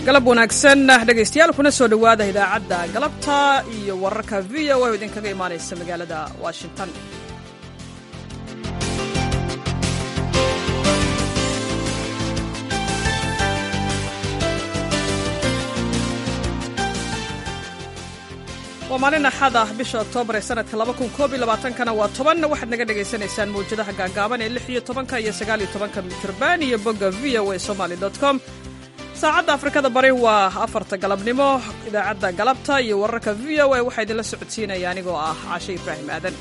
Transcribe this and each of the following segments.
galab wanaagsan dhegaystayaal kuna soo dhowaada idaacadda galabta iyo wararka v o oo idinkaga imaanaysa magaalada washington waa maalin axad ah bisha oktoobar ee sanadka kana waa toban waxaad naga dhagaysanaysaan mawjadaha gaagaaban ee lix iyo tobanka iyo sagaal iyo tobanka mitirban iyo bogga v o a somaly com saacadda afrikada bari waa afarta galabnimo idaacadda galabta iyo wararka v o a waxaa idinla socodsiinaya anigoo ah caashe ibraahim aadan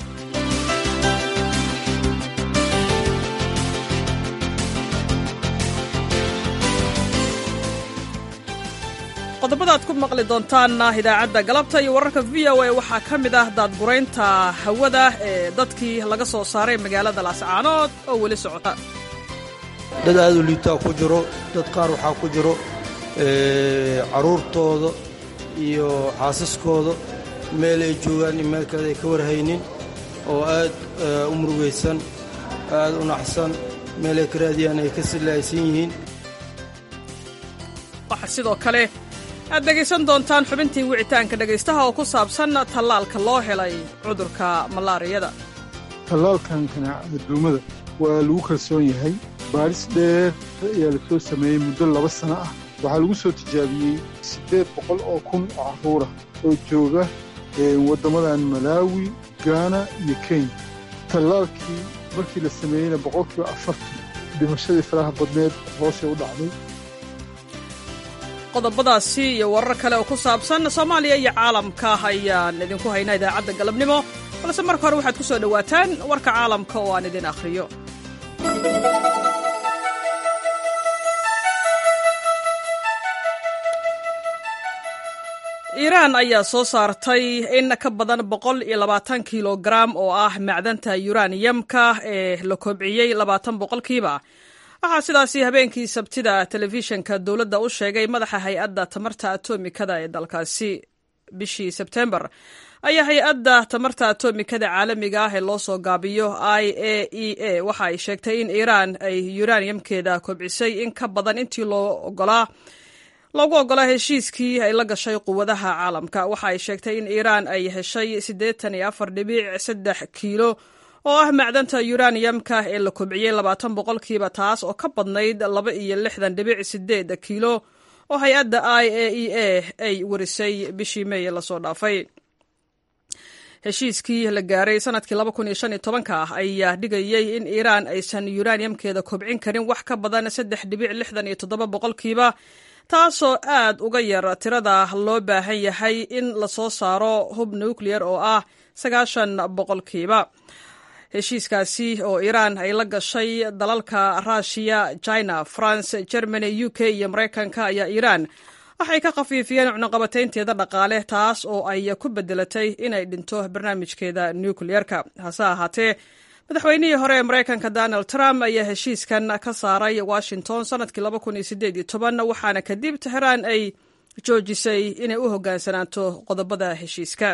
qodobada aad ku maqli doontaanna idaacadda galabta iyo wararka v o a waxaa ka mid ah daadguraynta hawada ee dadkii laga soo saaray magaalada laascaanood oo weli socota dad aad u liibtaa ku jiro dad qaar waxaa ku jiro carruurtooda iyo xaasaskooda meel ay joogaan in meel kale ay ka warhaynin oo aad u murugaysan aad u naxsan meel ay ka raadiyaan ay ka silaaysan yihiin waxaa sidoo kale aad dhegaysan doontaan xubintii wicitaanka dhegaystaha oo ku saabsan tallaalka loo helay cudurka malaariyada tallaalkan kanaacada duumada waa lagu kalsoon yahay baaris dheer ayaa la soo sameeyey muddo laba sano ah waxaa lagu soo tijaabiyey siddeed boqol oo kun oo carruurah oo jooga waddammadan malaawi gaana iyo kenya tallaalkii markii la sameeyeyna boqolkiiba afartan dhimashadii faraha badneed hoosay u dhacday qodobadaasi iyo warar kale oo ku saabsan soomaaliya iyo caalamka ayaan idinku haynaa idaacadda galabnimo balse marka hore waxaad ku soo dhowaataan warka caalamka oo aan idin akhriyo iiraan ayaa soo saartay in ka badan boqol iyo labaatan kilogaram oo ah macdanta yuraniyamka ee la kobciyey labaatan boqolkiiba waxaa sidaasi habeenkii sabtida telefishinka dowladda u sheegay madaxa hay-adda tamarta atomikada ee dalkaasi bishii sebtembar ayaa hay-adda tamarta atomikada caalamiga ah ee loo soo gaabiyo i a e a waxa ay sheegtay in iiraan ay yuraniyamkeeda kobcisay in ka badan intii loo ogolaa loogu ogolaa heshiiskii ay la gashay quwadaha caalamka waxa ay sheegtay in iiraan ay heshay siddeetan iyo afar dhibic saddex kiilo oo ah macdanta yuraniyamka ee la kobciyey labaatan boqolkiiba taas oo ka badnayd laba iyo lixdan dhibic sideed kiilo oo hay-adda i a e a ay warisay bishii meey lasoo dhaafay heshiiskii la gaaray sanadkii laba kun iyo shan iyo tobanka ah ayaa dhigayey in iiraan aysan yuraniyamkeeda kobcin karin wax ka badan saddex dhibic lixdan iyo toddoba boqolkiiba taasoo aad uga yar tirada loo baahan yahay in lasoo saaro hub nuclear oo ah sagaashan boqolkiiba heshiiskaasi oo iiraan ay la gashay dalalka ruushiya china france germany u k iyo maraykanka ayaa iiraan waxay ka khafiifiyeen cunuqabataynteeda dhaqaale taas oo ay ku bedelatay inay dhinto barnaamijkeeda nucleerka hase ahaatee madaxweynihii hore ee maraykanka donald trump ayaa heshiiskan ka saaray washington sanadkii waxaana kadib teheraan ay joojisay inay u hogaansanaato qodobada heshiiska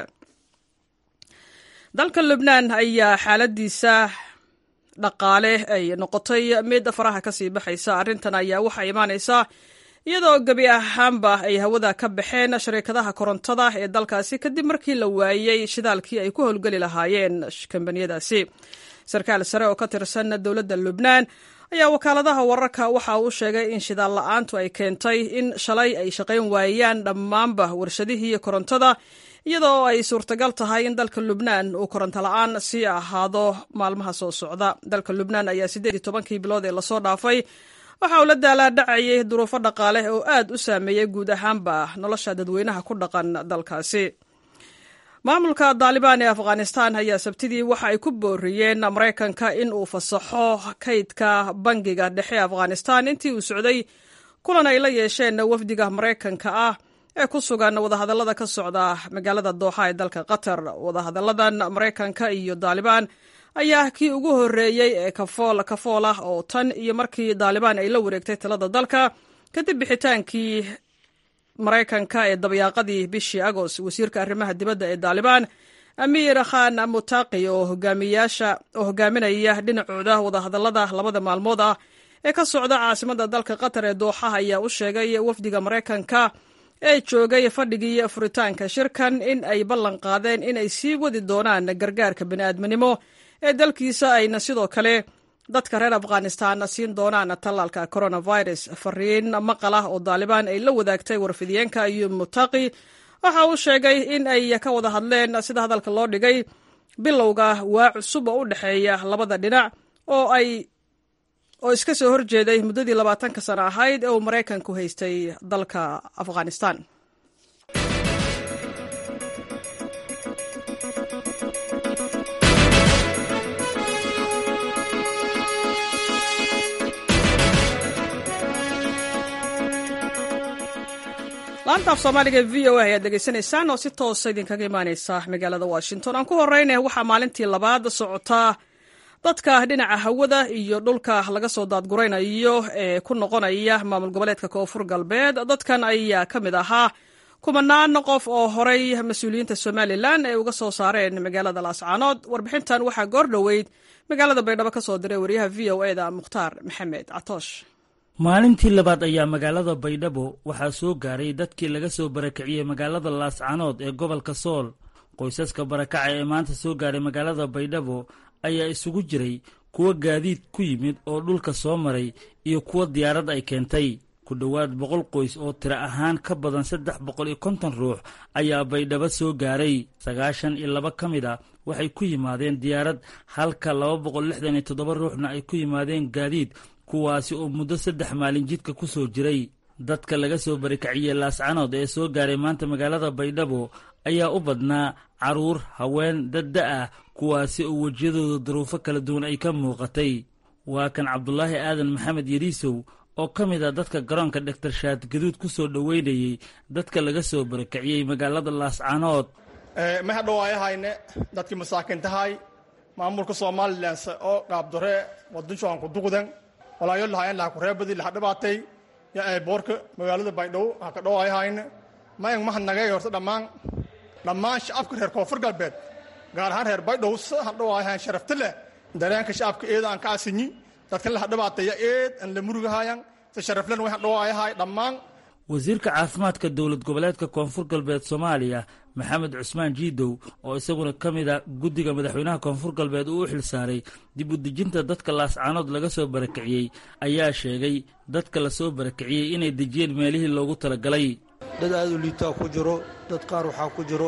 dalka lubnaan ayaa xaaladiisa dhaqaale ay noqotay mid faraha kasii baxaysa arrintan ayaa waxaa imaanaysa iyadoo gebi ahaanba ay hawada ka baxeen shariikadaha korontada ee dalkaasi kadib markii la waayey shidaalkii ay ku howlgeli lahaayeen kambaniyadaasi sarkaal sare oo ka tirsan dowladda lubnaan ayaa wakaaladaha wararka waxa uu sheegay in shidaal la-aantu ay keentay in shalay ay shaqayn waayaan dhammaanba warshadihii korontada iyadoo ay suurtagal tahay in dalka lubnaan uu koronto la-aan sii ahaado maalmaha soo socda dalka lubnaan ayaa siddeed iyo tobankii bilood ee lasoo dhaafay waxa uu la daalaadhacayay duruufo dhaqaale oo aad u saameeyey guud ahaanba nolosha dadweynaha ku dhaqan dalkaasi maamulka daalibaan ee afghanistan ayaa sabtidii waxa ay ku booriyeen maraykanka in uu fasaxo kaydka bangiga dhexe afghanistan intii uu socday kulan ay la yeesheen wafdiga maraykanka ah ee ku sugan wadahadallada ka socda magaalada dooxa ee dalka qatar wadahadalladan maraykanka iyo daalibaan ayaa kii ugu horreeyey ee kafool kafool ah oo tan iyo markii daalibaan ay la wareegtay talada dalka kadib bixitaankii maraykanka ee dabyaaqadii bishii agost wasiirka arrimaha dibadda ee daalibaan amiir khan mutaqi oo hogaamiyaasha oo hogaaminaya dhinacooda wadahadallada labada maalmood ah ee ka socda caasimadda dalka qatar ee dooxa ayaa u sheegay wafdiga maraykanka ee joogay fadhigii furitaanka shirkan in ay ballan qaadeen in ay sii wadi doonaan gargaarka bini'aadminimo ee dalkiisa ayna sidoo kale dadka reer afghanistan siin doonaan tallaalka coronavirus fariin maqal ah oo daalibaan ay la wadaagtay warfidiyeenka ayuub mutaqi waxa uu sheegay in ay ka wada hadleen sida hadalka loo dhigay bilowga waa cusub oo u dhexeeya labada dhinac oo ay oo iska soo horjeeday muddadii labaatanka sano ahayd ee uu maraykanku haystay dalka afghanistan laanta af soomaaliga v o a ayaad degeysanaysaan oo si toosa idinkaga imaaneysa magaalada washington aan ku horeynaya waxaa maalintii labaad socotaa dadka dhinaca hawada iyo dhulka laga soo daadguraynayo ee ku noqonaya maamul goboleedka koonfur galbeed dadkan ayaa ka mid ahaa kumanaan qof oo horay mas-uuliyiinta somalilan ay uga soo saareen magaalada laascaanood warbixintan waxaa goor dhoweyd magaalada baydhabo ka soo diray wariyaha v o e da mukhtaar maxamed catoosh maalintii labaad ayaa magaalada baydhabo waxaa soo gaaray dadkii laga soo barakiciyey magaalada laascaanood ee gobolka sool qoysaska barakaca ee maanta soo gaaray magaalada baydhabo ayaa isugu jiray kuwa gaadiid ku yimid oo dhulka soo maray iyo kuwa diyaarad ay keentay ku dhowaad boqol qoys oo tiro ahaan ka badan saddex boqol iyo konton ruux ayaa baydhabo soo gaaray sagaashan iyo laba ka mid a waxay ku yimaadeen diyaarad halka laba boqol lixdan iyo toddoba ruuxna ay ku yimaadeen gaadiid kuwaasi oo muddo saddex maalin jidka ku soo jiray dadka laga soo barikaciyey laascanood ee soo gaaray maanta magaalada baydhabo ayaa u badnaa carruur haween dadda ah kuwaasi oo wejiyadooda duruufo kala duwan ay ka muuqatay waa kan cabdulaahi aadan maxamed yariisow oo ka mid ah dadka garoonka dhaktar shaad gaduud ku soo dhoweynayey dadka laga soo barakiciyey magaalada laascanood ma hadhowaayahayne dadkii masaakintahay maamulka somalilan oo qaabdore wadanshoanku duqdan walaayo lahaayeen laha kureebadii laha dhibaatay ya ay boorka magaalada baydhabo ha ka dhowaayahayne ma eng mahadnagay horta dhammaan dhammaan shacabka reer koonfur galbeed gaar ahaan reer baydhabo si ha dhowaayahayn sharafta leh dareenka shacabka eeda aan ka asinyi dadkan laha dhibaataya eed aan la murugahayan si sharaflen way ha dhowaayahay dhammaan wasiirka caafimaadka dowlad goboleedka koonfur galbeed soomaaliya maxamed cusmaan jiidow oo isaguna ka mid a guddiga madaxweynaha koonfur galbeed uu u xilsaaray dib u dejinta dadka laascaanood laga soo barakiciyey ayaa sheegay dadka lasoo barakiciyey inay dejiyeen meelihii loogu talagalay dad aad u liitaa ku jiro dad qaar waxaa ku jiro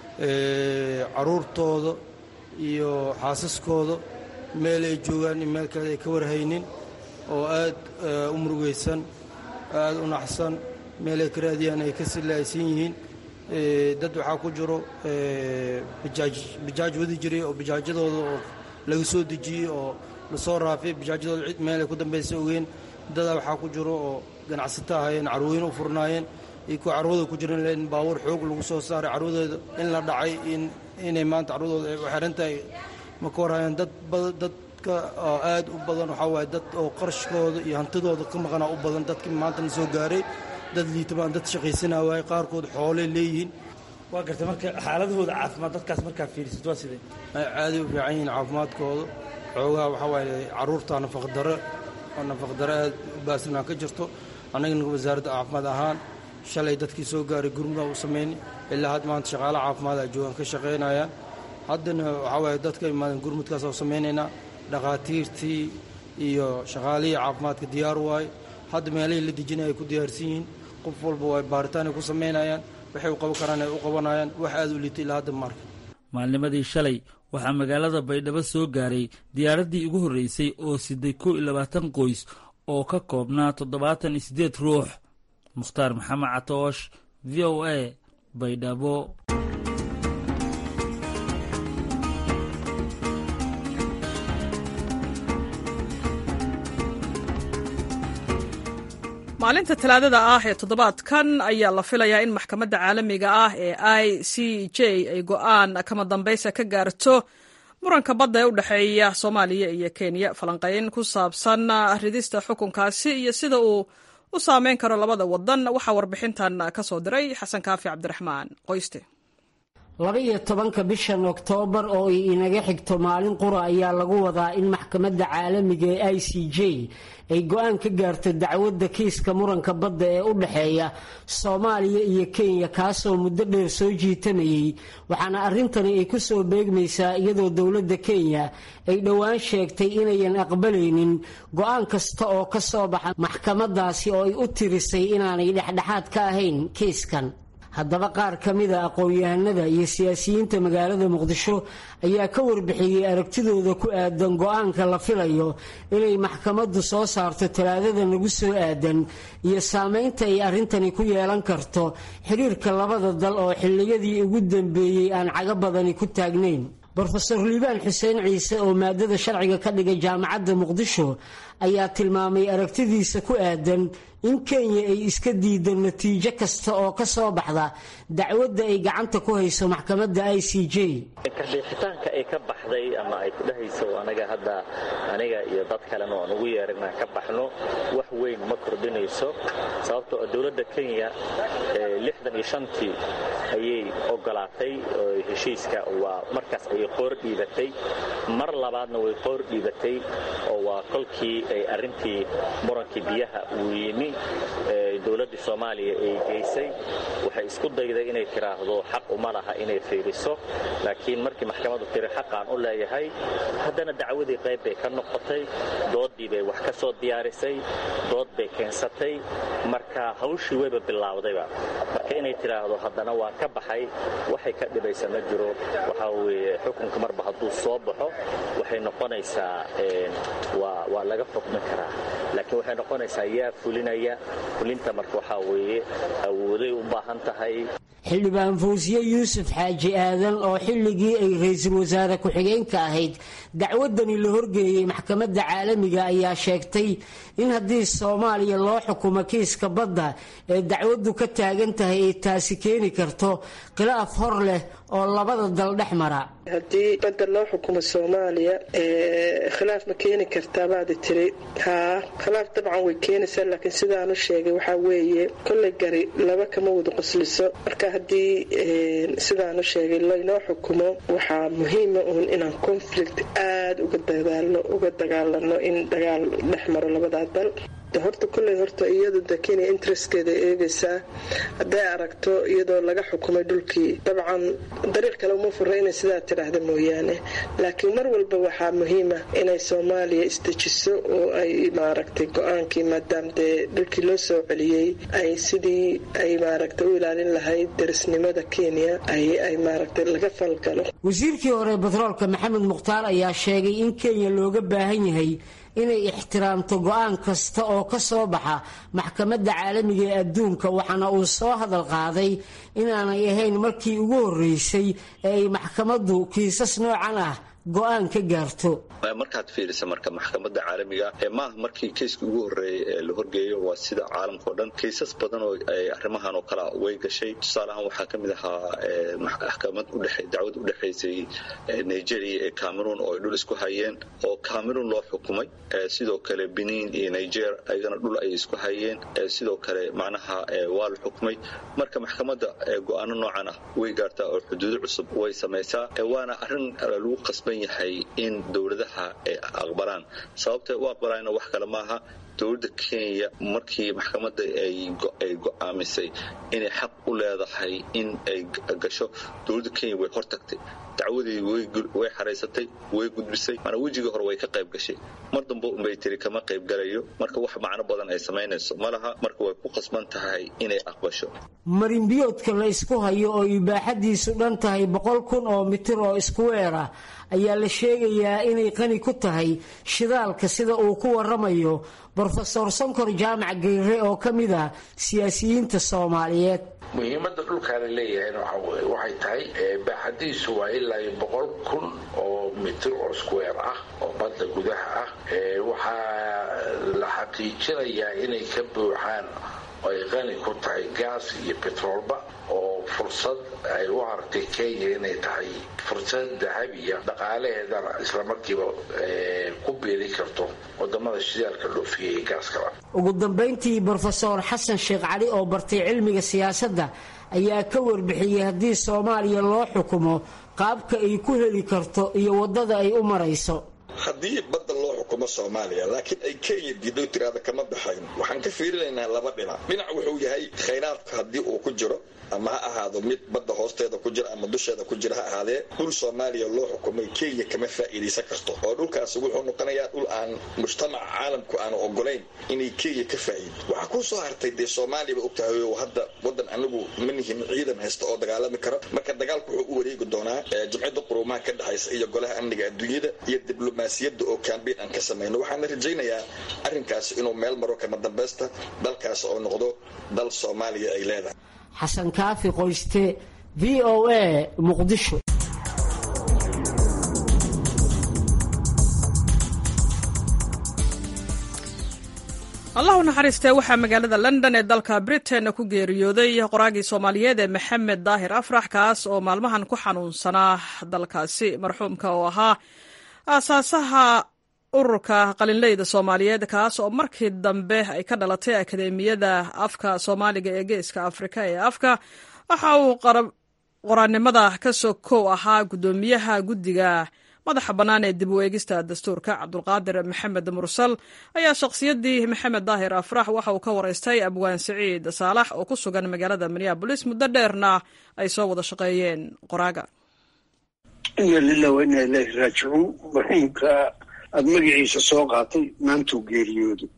carruurtooda iyo xaasaskooda meel ay joogaan in meel kale ay ka warhaynin oo aad u murugaysan aad u naxsan meel ay ka raadiyaan ay ka silaaysan yihiin dad waxaa ku jiro bijaaj wadi jiray oo bijaajyadooda oo laga soo dejiyey oo lasoo raafay bijaajyadooda cid meel ay ku dambaysa ogeen dadaa waxaa ku jiro oo ganacsato ahayeen carwooyin u furnaayeen iyo kuwa carwada ku jiran in baabuur xoog lagu soo saaray carwadooda in la dhacay inay maanta carwadooda ay u xiran tahay ma ka warhayaan dad dadka oo aad u badan waxaa waaye dad oo qarashkooda iyo hantidooda ka maqanaa u badan dadkii maantana soo gaaray dad liitamaan dad shaqaysanaa waaye qaarkood xoolay leeyihiin waa gartay marka xaaladahooda caafimaad dadkaas markaa fiirisid waa sidee caaday u fiican yihiin caafimaadkooda xoogaa waxaa waaye carruurta nafaqdaro oo nafaqdaro aad u baasnaa ka jirto annagana wasaaradda caafimaad ahaan shalay dadkii soo gaaray gurmuda u samayn ilaa had maanta shaqaalaha caafimaad ay joogaan ka shaqaynayaan haddana waxaa waaye dadka imaadan gurmudkaas oo samaynaynaa dhakhaatiirtii iyo shaqaalihii caafimaadka diyaar waaye hadda meelihii la dejinaya ay ku diyaarsan yihiin qof walba waa baaritaan ay ku samaynayaan waxay u qaban karaan ay u qabanayaan wax aad u liitay ilaa hadda maarka maalnimadii shalay waxaa magaalada baydhabo soo gaaray diyaaraddii ugu horreysay oo siday kow iyo labaatan qoys oo ka koobnaa toddobaatan iyo siddeed ruux mukhtaar maxamed catoosh v o a baydhabo maalinta talaadada ah ee toddobaadkan ayaa la filayaa in maxkamadda caalamiga ah ee i c j ay go'aan kama dambaysa ka gaarto muranka badda ee u dhexeeya soomaaliya iyo kenya falanqayn ku saabsan ridista xukunkaasi iyo sida uu u saameyn karo labada wadan waxaa warbixintan ka soo diray xasan kaafi cabdiraxmaan qoyste laba-iyo tobanka bishan oktoobar oo ay inaga xigto maalin qura ayaa lagu wadaa in maxkamadda caalamiga ee i c j ay go-aan ka gaarto dacwadda kiiska muranka badda ee u dhexeeya soomaaliya iyo kenya kaasoo muddo dheer soo jiitamayay waxaana arrintani ay ku soo beegmaysaa iyadoo dowladda kenya ay dhowaan sheegtay inayan aqbalaynin go-aan kasta oo ka soo baxa maxkamadaasi oo ay u tirisay inaanay dhexdhexaad ka ahayn kiiskan haddaba qaar ka mida aqoon-yahanada iyo siyaasiyiinta magaalada muqdisho ayaa ka warbixiyey aragtidooda ku aadan go-aanka la filayo inay maxkamaddu soo saarto talaadada nagu soo aadan iyo saameynta ay arrintani ku yeelan karto xiriirka labada dal oo xilliyadii ugu dambeeyey aan cago badani ku taagnayn brofeor liibaan xuseen ciise oo maadada sharciga ka dhigay jaamacadda muqdisho ayaa tilmaamay aragtidiisa ku aadan in kenya ay iska diido natiijo kasta oo ka soo baxda dacwadda ay gacanta ku hayso maxkamadda i c j kadhiixitaanka ay ka baxday ama ay ku dhahayso anaga hadda aniga iyo dad kalena aan ugu yeeran inaan ka baxno wax weyn ma kordhinayso sababtoo dowladda kenya lixdan iyo shantii ayay ogolaatay heshiiska waa markaas ayay qoor dhiibatay mar labaadna way qoor dhiibatay oo waa kolkii ay arrintii murankii biyaha uu yimi dowladdii soomaaliya ay geysay waxay isku dayday inay tiraahdo xaq uma laha inay fiiriso laakiin markii maxkamaddu tiri xaqaan u leeyahay haddana dacwadii qayb bay ka noqotay dooddii bay wax ka soo diyaarisay dood bay keensatay marka hawshii wayba bilaawdayba marka inay tiraahdo haddana waan ka baxay waxay ka dhibaysa ma jiro waxaa weeye xukunka marba hadduu soo baxo waxay noqonaysaa waa laga xukmin karaa laakiin waxay noqonaysaa yaa fulinaya fulinta marka waxaa weeye awooday u baahan tahay xildhibaan fawsiye yuusuf xaaji aadan oo xilligii ay ra-iisul wasaare ku-xigeenka ahayd dacwadani la horgeeyey maxkamadda caalamiga ayaa sheegtay in haddii soomaaliya loo xukumo kiiska badda ee dacwaddu ka taagan tahay ay taasi keeni karto khilaaf hor leh oo labada dal dhex mara haddii badda loo xukumo soomaaliya khilaaf ma keeni kartaa baadi tiri haa khilaaf dabcan way keenaysaa laakiin sidaanu sheegay waxaa weeye kolley gari laba kama wada qosliso marka haddii sidaanu sheegay laynoo xukumo waxaa muhiima uun inaan conflict aada uga dadaalno uga dagaalano in dagaal dhex maro labadaa dal horta kolley horta iyadu de kenya interestkeeda eegaysaa hadday aragto iyadoo laga xukumay dhulkii dabcan dariiq kale uma fura inay sidaa tidhaahda mooyaane laakiin mar walba waxaa muhiima inay soomaaliya isdejiso oo ay maaragtay go-aankii maadaama dee dhulkii loo soo celiyey ay sidii ay maaragtay u ilaalin lahayd darisnimada kenya ay maaragtay laga falgalo wasiirkii hore batroolka maxamed mukhtaar ayaa sheegay in kenya looga baahan yahay inay ixtiraamto go-aan kasta oo ka soo baxa maxkamadda caalamiga ee adduunka waxaana uu soo hadal qaaday inaanay ahayn markii ugu horreysay ee ay maxkamaddu kiisas noocan ah go-aan ka gaarto markaad fiirisa marka maxkamadda caalamiga maaha markii keyska ugu horeeyay ee la horgeeyo waa sida caalamkao dhan kaysas badan oo arrimahan oo kale way gashay tusaaleahaan waxaa ka mid ahaa maxkamad dacwad u dhexaysay nigeria ee cameroon oo ay dhul isku hayeen oo cameroon loo xukumay sidoo kale benin iyo niger ayagana dhul ayay isku hayeen sidoo kale macnaha waa la xukumay marka maxkamadda go-aano noocan ah way gaartaa oo xuduudo cusub way samaysaa waana arrin lagu qasban yahay in dowladaha ay aqbalaan sababtay u aqbalaana wax kale maaha dowladda kenya markii maxkamadda ay go'aamisay inay xaq u leedahay in ay gasho dowladda kenya way hortagtay dacwadii way xaraysatay way gudbisay mana wejigii hore way ka qayb gashay mar dambe unbay tiri kama qayb galayo marka wax macno badan ay samaynayso ma laha marka way ku qasban tahay inay aqbasho marinbiyoodka la isku hayo oo ibaaxadiisu dhan tahay boqol kun oo mitir oo isku weer ah ayaa la sheegayaa inay qani ku tahay shidaalka sida uu ku waramayo brofesor sonkor jaamac geyre oo ka mid ah siyaasiyiinta soomaaliyeed muhiimadda dhulkaa la leeyahayna waxay tahay baaxadiisu waa ilaa iyo boqol kun oo mitir oo square ah oo badda gudaha ah waxaa la xaqiijinayaa inay ka buuxaan oo ay qani ku tahay gaas iyo betroolba oo fursad ay u aragtay kenya inay tahay fursad dahabiya dhaqaalaheedana islamarkiiba ku beeli karto wadamada shidaalka dhoofiya ee gaaskala ugu dambayntii brofesor xasan sheekh cali oo bartay cilmiga siyaasadda ayaa ka warbixiyey haddii soomaaliya loo xukumo qaabka ay ku heli karto iyo waddada ay u marayso haddii badda loo xukumo soomaaliya laakiin ay kenya diido tiraada kama baxayn waxaan ka fiirinaynaa laba dhinac dhinac wuxuu yahay khayraadka haddii uu ku jiro ama ha ahaado mid badda hoosteeda ku jira ama dusheeda ku jira ha ahaadee dhul soomaaliya loo xukumay kenya kama faa'iidaysan karto oo dhulkaasi wuxuu noqonayaa dhul aan mujtamaca caalamku aanu ogolayn inay kenya ka faa'iid waxaa ku soo hartay dee soomaaliyaba ogtahay oo hadda waddan anagu ma nihin ciidan haysta oo dagaalami karo marka dagaalku wuxuu u wareegi doonaa jimciyadda quruumaha ka dhexaysa iyo golaha amniga adduunyada iyo diblomaasiyadda oo kambeyn aan ka samayno waxaana rajaynayaa arrinkaasi inuu meel maro kama dambaysta dalkaas oo noqdo dal soomaaliya ay leedahay xasan kaafi qoyste v o a muqdisho allahu naxariistee waxaa magaalada london ee dalka britain ku geeriyooday qoraagii soomaaliyeed ee maxamed daahir afrax kaas oo maalmahan ku xanuunsanaa dalkaasi marxuumka oo ahaa aasaasaha ururka qalinleyda soomaaliyeed kaas oo markii dambe ay ka dhalatay akademiyada afka soomaaliga ee geeska afrika ee afka waxa uu qoraannimada ka soo kow ahaa guddoomiyaha guddiga madaxa bannaan ee dib u eegista dastuurka cabdulqaadir maxamed mursal ayaa shakhsiyaddii maxamed daahir afrax waxa uu ka waraystay abwaan siciid saalax oo ku sugan magaalada minneabolis muddo dheerna ay soo wada shaqeeyeen qoraaga ina lilah wa inaa ilaahi raajicuun marxuumka aada magaciisa soo qaatay maantuu geeriyooday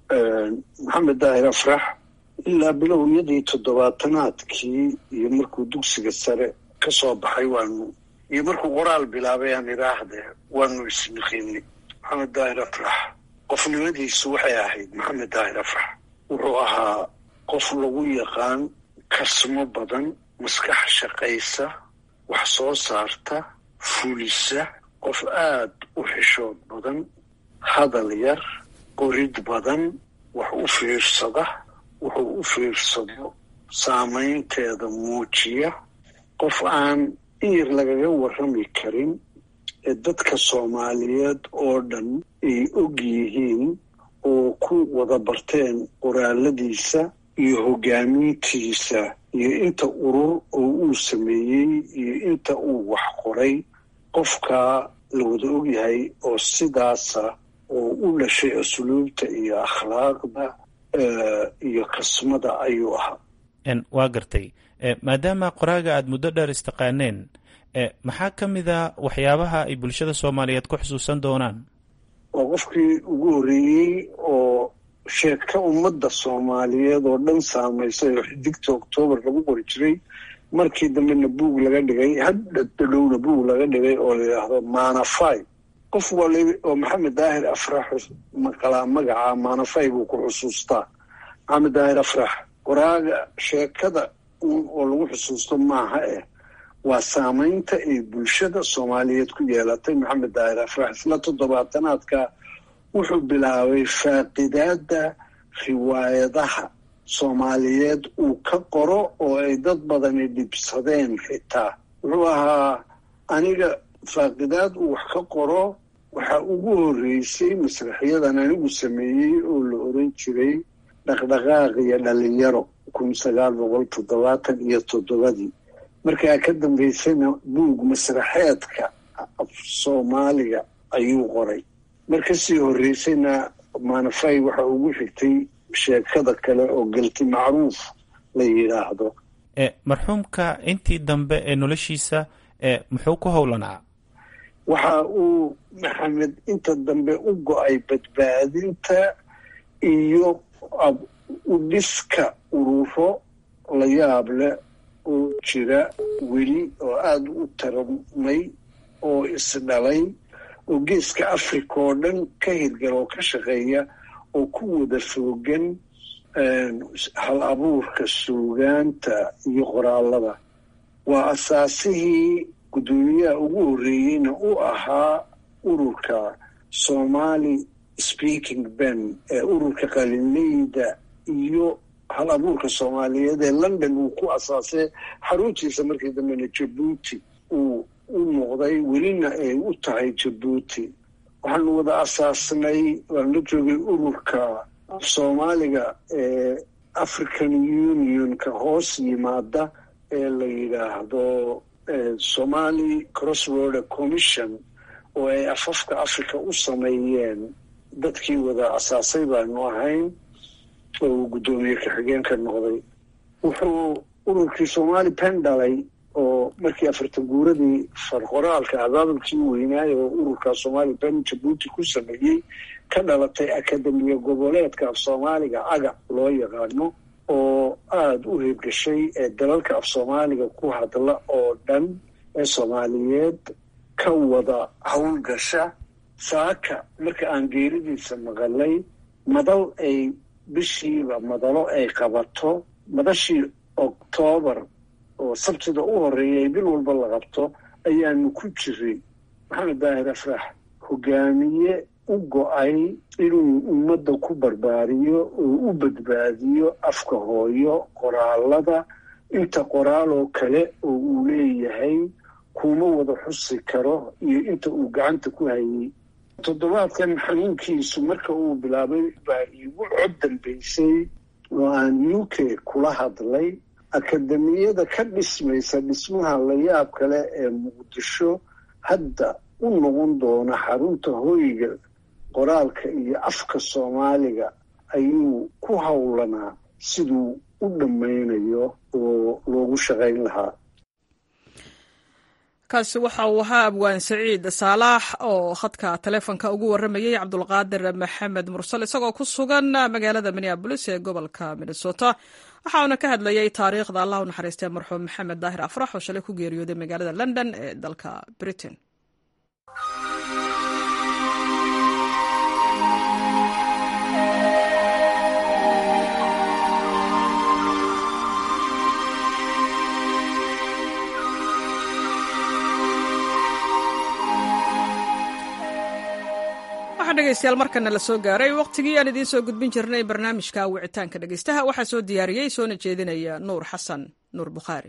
maxamed daahir afrax ilaa bilowyadii toddobaatanaadkii iyo markuu dugsiga sare ka soo baxay waanu iyo markuu qoraal bilaabay aan idhaahdee waanu isniqiinay maxamed daahir afrax qofnimadiisu waxay ahayd maxamed daahir afrax wuxuu ahaa qof lagu yaqaan kasmo badan maskax shaqaysa wax soo saarta fulisa qof aada u xishood badan hadal yar qorid badan wax u fiirsada wuxuu u fiirsado saamaynteeda muujiya qof aan in yar lagaga warrami karin ee dadka soomaaliyeed oo dhan ay og yihiin oo ku wada barteen qoraaladiisa iyo hoggaamintiisa iyo inta urur oo uu sameeyey iyo inta uu wax qoray qofkaa la wada ogyahay oo sidaasa oo u dhashay asluubta iyo akhlaaqda iyo kasmada ayuu ahaa waa gartay maadaama qoraaga aada muddo dheer istaqaaneen maxaa ka mid a waxyaabaha ay bulshada soomaaliyeed ku xusuusan doonaan waa qofkii ugu horreeyey oo sheegka ummadda soomaaliyeed oo dhan saamaysay oo xidigta oktoobar lagu qori jiray markii dambena buug laga dhigay haddadhowna buug laga dhigay oo la yidhaahdo maanafay qof wali oo maxamed daahir afrax maqalaa magaca maanafay buu ku xusuustaa maxamed daahir afrax qoraaga sheekada oo lagu xusuusto maaha eh waa saamaynta ay bulshada soomaaliyeed ku yeelatay maxamed daahir afrax isla toddobaatanaadka wuxuu bilaabay faaqidaadda riwaayadaha soomaaliyeed uu ka qoro oo ay dad badani dhibsadeen xitaa wuxuu ahaa aniga faaqidaad uu wax ka qoro waxaa ugu horreysay masraxyadan anigu sameeyey oo la oran jiray dhaqdhaqaaq iyo dhalinyaro kun sagaal boqol toddobaatan iyo toddobadii markaa ka dambaysana buug masraxeedka af soomaaliga ayuu qoray mar kasii horreysayna maanafay waxa ugu xigtay sheekada kale oo galti macruuf la yidhaahdo marxuumka intii dambe ee noloshiisa muxuu ku howlanaa waxa uu maxamed inta dambe u go-ay badbaadinta iyo u dhiska ururo la yaab leh oo jira weli oo aada u taramay oo isdhalay oo geeska africa oo dhan ka hirgal oo ka shaqeeya oo ku wada foogan hal abuurka suugaanta iyo qoraalada waa asaasihii guddoomiyaha ugu horreeyeyna u ahaa ururka somali speaking ben ee ururka qalinleyda iyo hal abuurka soomaaliyeed ee london uu ku asaasay xaruntiisa markii dambena jabuuti uu u noqday welina ay u tahay jabuuti waxaanu wada asaasnay waan la joogay ururka soomaaliga ee african unionka hoos yimaada ee la yidhaahdo somali crossroad commission oo ay afafka africa u sameeyeen dadkii wada asaasay baanu ahayn oo uu guddoomiye ka-xigeenka noqday wuxuu ururkii somali pen dhalay oo markii afartan guuradii farqoraalka abaabulkii weynaayo oo ururka somali pen jabuuti ku sameeyey ka dhalatay akademiya goboleedka af soomaaliga aga loo yaqaano oo aada u heebgashay ee dalalka af soomaaliga ku hadla oo dhan ee soomaaliyeed ka wada howlgasha saaka marka aan geeridiisa maqalay madal ay bishiiba madalo ay qabato madashii oktoobar oo sabtida u horeeya ay bil walba la qabto ayaanu ku jiray maxamed daahir afrax hogaamiye u go-ay inuu ummadda ku barbaariyo oo u badbaadiyo afka hooyo qoraalada inta qoraaloo kale oo uu leeyahay kuma wada xusi karo iyo inta uu gacanta ku hayay toddobaadkan xanuunkiisu marka uu bilaabay baa iigu cod dambaysay oo aan u k kula hadlay akademiyada ka dhismaysa dhismaha layaab kale ee muqdisho hadda u noqon doona xarunta hoyga qoraalka iyo afka soomaaliga ayuu ku howlanaa siduu u dhammaynayo oo loogu shaqayn lahaa kaasi waxa uu ahaa abwaan saciid saalaax oo khadka taleefonka ugu warramayey cabdulqaadir maxamed mursal isagoo ku sugan magaalada minneabolis ee gobolka minnesota waxauna ka hadlayey taariikhda allah u naxariistee marxuum maxamed daahir afrax oo shalay ku geeriyooday magaalada london ee dalka britain dhegeystayaal markana la soo gaaray waqtigii aan idiin soo gudbin jirnay barnaamijka wicitaanka dhegeystaha waxaa soo diyaariyey soona jeedinaya nuur xasan nuur bukhaari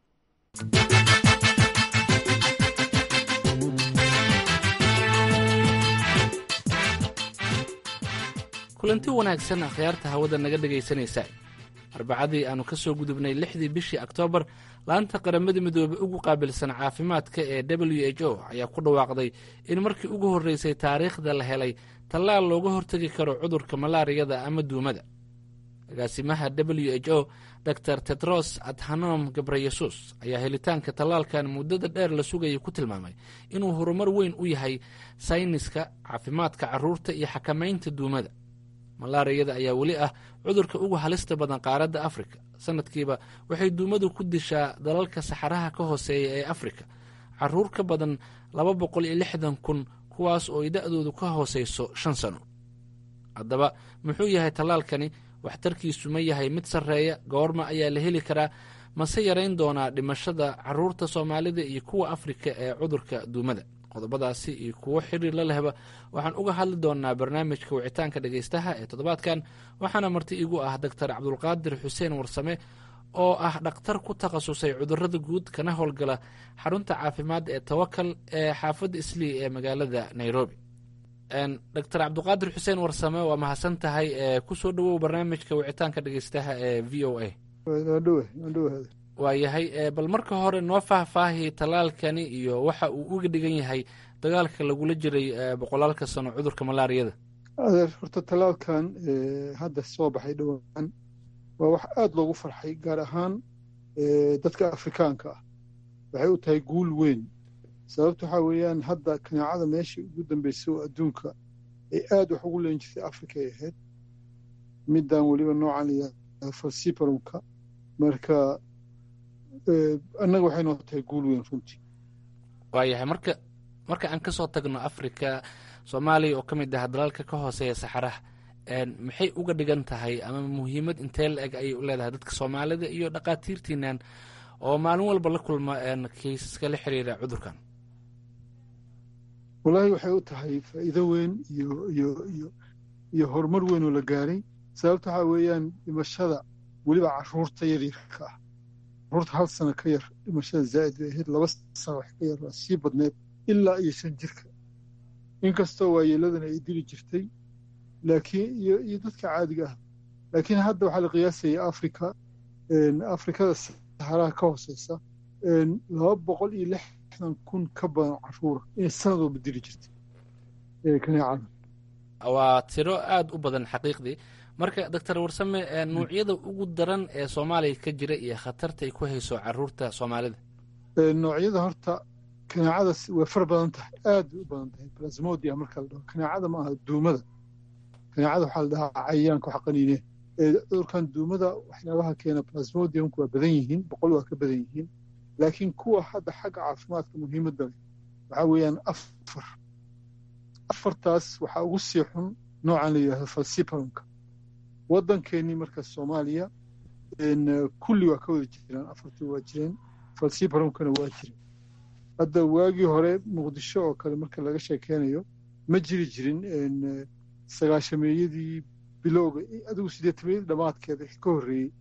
kulanti wanaagsan akhyaarta hawada naga dhegaysanaysa arbacadii aannu ka soo gudubnay lixdii bishii oktoobar laanta qaramada midoobey ugu qaabilsan caafimaadka ee w h o ayaa ku dhawaaqday in markii ugu horreysay taariikhda la helay tallaal looga hortegi karo cudurka malaariyada ama duumada agaasimaha w h o dor tedros adhanom gabreyesus ayaa helitaanka tallaalkan muddada dheer la sugayay ku tilmaamay inuu horumar weyn u yahay sayniska caafimaadka carruurta iyo xakamaynta duumada malaariyada ayaa weli ah cudurka ugu halista badan qaaradda afrika sanadkiiba waxay duumadu ku dishaa dalalka saxaraha ka hooseeya ee afrika caruur ka badan laba boqol iyo lixdan kun kuwaas oo ay da-doodu ka hooseyso shan sano haddaba muxuu yahay tallaalkani waxtarkiisu ma yahay mid sarreeya goorma ayaa la heli karaa mase yarayn doonaa dhimashada caruurta soomaalida iyo kuwa afrika ee cudurka duumada qodobadaasi iyo kuwo xiriir la lehba waxaan uga hadli doonaa barnaamijka wicitaanka dhegeystaha ee toddobaadkan waxaana marti igu ah doctor cabdulqaadir xuseen warsame oo ah dhakhtar ku takhasusay cudurada guud kana howlgala xarunta caafimaad ee tawakal ee xaafadda islii ee magaalada nairobi doctor cabdulqaadir xuseen warsame waa mahadsan tahay kusoo dhowow barnaamijka wicitaanka dhegeystaha ee v o a waayahay bal marka hore noo faahfaahi tallaalkani iyo waxa uu uga dhigan yahay dagaalka lagula jiray boqolaalka sano cudurka malaariyada adeer horta tallaalkan hadda soo baxay dhowaan waa wax aada loogu farxay gaar ahaan dadka afrikaanka ah waxay u tahay guul weyn sababta waxaa weeyaan hadda kanaacada meeshii ugu dambeysay oo adduunka ay aada wax ugu leen jirtay africa ay ahayd middan weliba noocan layaa falsibarumka marka annaga waxay noo tahay guul weyn runtii waayahay marka marka aan ka soo tagno afrika soomaaliya oo ka mid ah dalalka ka hooseeya saxaraha maxay uga dhigan tahay ama muhiimad intee la eg ayay u leedahay dadka soomaalida iyo dhakhaatiirtiinan oo maalin walba la kulma kaysaska la xiriira cudurkan wallaahi waxay u tahay faa'iido weyn iyo iyo iyo iyo horumar weyn oo la gaaray sababta waxaa weeyaan dhimashada weliba caruurta yaryarka ah caruurta hal sano ka yar dhimashada zaa'id bay ahayd laba sano wax ka yar waa sii badneed ilaa iyo shan jirka inkastoo waayeeladana ay dili jirtay laakiin iyo iyo dadka caadiga ah laakiin hadda waxaa la qiyaasaya afrika afrikada saxaraha ka hooseysa laba boqol iyo lixdan kun ka badan caruura inay sanad walba dili jirtay kaneecada waa tiro aada u badan xaqiiqdii marka doctor warsame nuucyada ugu daran ee soomaaliya ka jira iyo khatarta ay ku hayso caruurta soomaalida noocyada horta kaneecada way far badan tahay aad bay u badan tahay plasmodia marka la dhaho kaneecada ma aha duumada kaneecada waxaa la dhahaa cayayaanka wax qaniine cudurkan duumada waxyaabaha keena plasmodiumku waa badan yihiin boqol waa ka badan yihiin laakiin kuwa hadda xagga caafimaadka muhiimadda leh waxaa weeyaan afar afartaas waxaa ugu sii xun noocan la yidhahdo falciparonka waddankeennii marka soomaaliya kulli waa ka wada jiraan afartii waa jireen falciparonkana waa jireen hadda waagii hore muqdisho oo kale marka laga sheekeynayo ma jiri jirin sagaashameeyadii bilowga adigu sideetameeyadii dhammaadkeeda ka horreeyey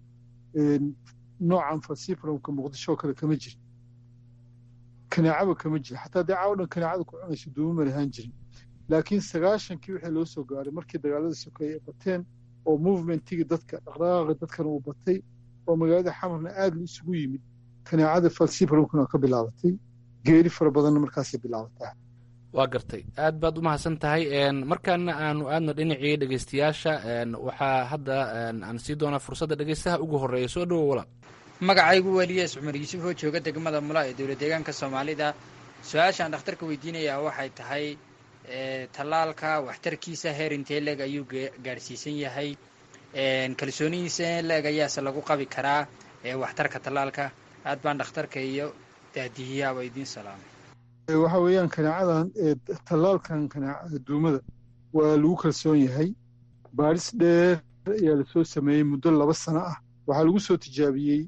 noocan falciparonka muqdisho oo kale kama jirin kaneecaba kama jira xataa dee caawa dhan kaneecada ku cunayso duuma ma lahaan jirin laakiin sagaashankii wixii loo soo gaaray markii dagaalada sokeeye ay bateen oo movementigii dadka dhaqdhaqaaqi dadkana uu batay oo magaalada xamarna aad la isugu yimid kaneecada falciparonkana ka bilaabatay geeri fara badanna markaasay bilaabataa waa gartay aad baad u mahadsan tahay markaana aanu aadno dhinacii dhegeystayaasha waxaa hadda aan sii doonaa fursadda dhegeystaha ugu horreeya soo dhowo walaal magacaygu weliyees cumar yuusuf oo jooga degmada mula ee dowlad deegaanka soomaalida su-aashaan dhakhtarka weydiinayaa waxay tahay tallaalka waxtarkiisa heer intee leeg ayuu gaadhsiisan yahay kalsoonihiisa leeg ayaase lagu qabi karaa waxtarka tallaalka aad baan dhakhtarka iyo daadihiyaaba idiin salaamay waxa weeyaan kaneecadan tallaalkan kaneecada duumada waa lagu kalsoon yahay baaris dheer ayaa lasoo sameeyey muddo laba sano ah waxaa lagu soo tijaabiyey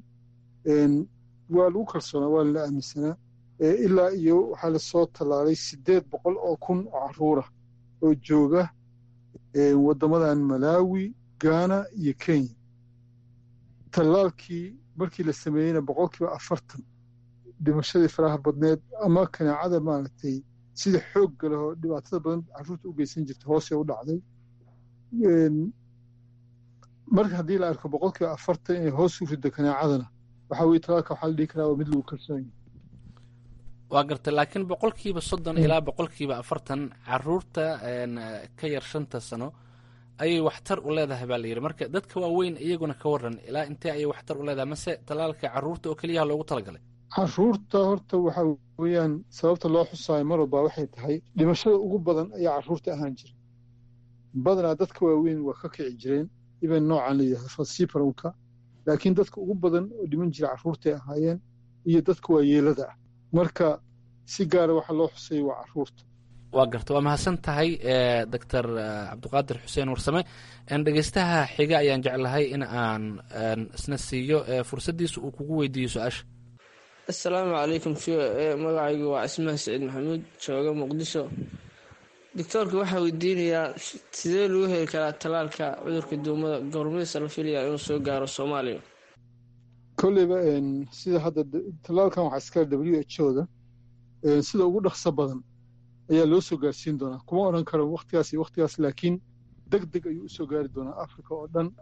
waa lagu kalsoonaa waa lala aaminsanaa ilaa iyo waxaa lasoo tallaalay siddeed boqol oo kun oo caruura oo jooga waddamadan malaawi gaana iyo kenya tallaalkii markii la sameeyeyna boqolkiiba afartan dhimashadii faraha badneed ama kaneecada maaragtay sida xoogga leh oo dhibaatada badan carruurta u geysan jirta hoosee u dhacday marka haddii la arko boqolkiiba afartan inay hoos u riddo kaneecadana waxaa weye talaalka waxaa la dhihi karaa waa mid lagu kalsoon yahay waa gartay laakiin boqolkiiba soddon ilaa boqolkiiba afartan caruurta ka yar shanta sano ayay waxtar u leedahay baa la yidhi marka dadka waaweyn iyaguna ka waran ilaa intee ayay waxtar u leedahay mase talaalka caruurta oo keliyaha loogu talagalay caruurta horta waxa weeyaan sababta loo xusaayo mar walba waxay tahay dhimashada ugu badan ayaa caruurta ahaan jira badanaa dadka waaweyn waa ka kici jireen iban noocan la yidhahdo falciparonka laakiin dadka ugu badan oo dhiman jira caruurtay ahaayeen iyo dadka waayeelada ah marka si gaara waxaa loo xusayay waa caruurta waa garta waa mahadsan tahay doctor cabdiqaadir xuseen warsame dhegeystaha xiga ayaan jeclahay in aan isna siiyo fursaddiisa uu kugu weydiiyo su-aasha assalaamu calaykum v o e magacaygu waa cismaan saciid maxamuud jooga muqdisho doctoorka waxaa weydiinayaa sidee lagu heli karaa talaalka cudurka duumada goormaysa la filayaa inuu soo gaaro soomaaliya kolleyba sida hadda talaalkan waxaa iskale w h o da sida ugu dhaqso badan ayaa loo soo gaarsiin doonaa kuma odhan karo waktigaas iyo waktigaas laakiin deg deg ayuu usoo gaari doonaa africa oo dhan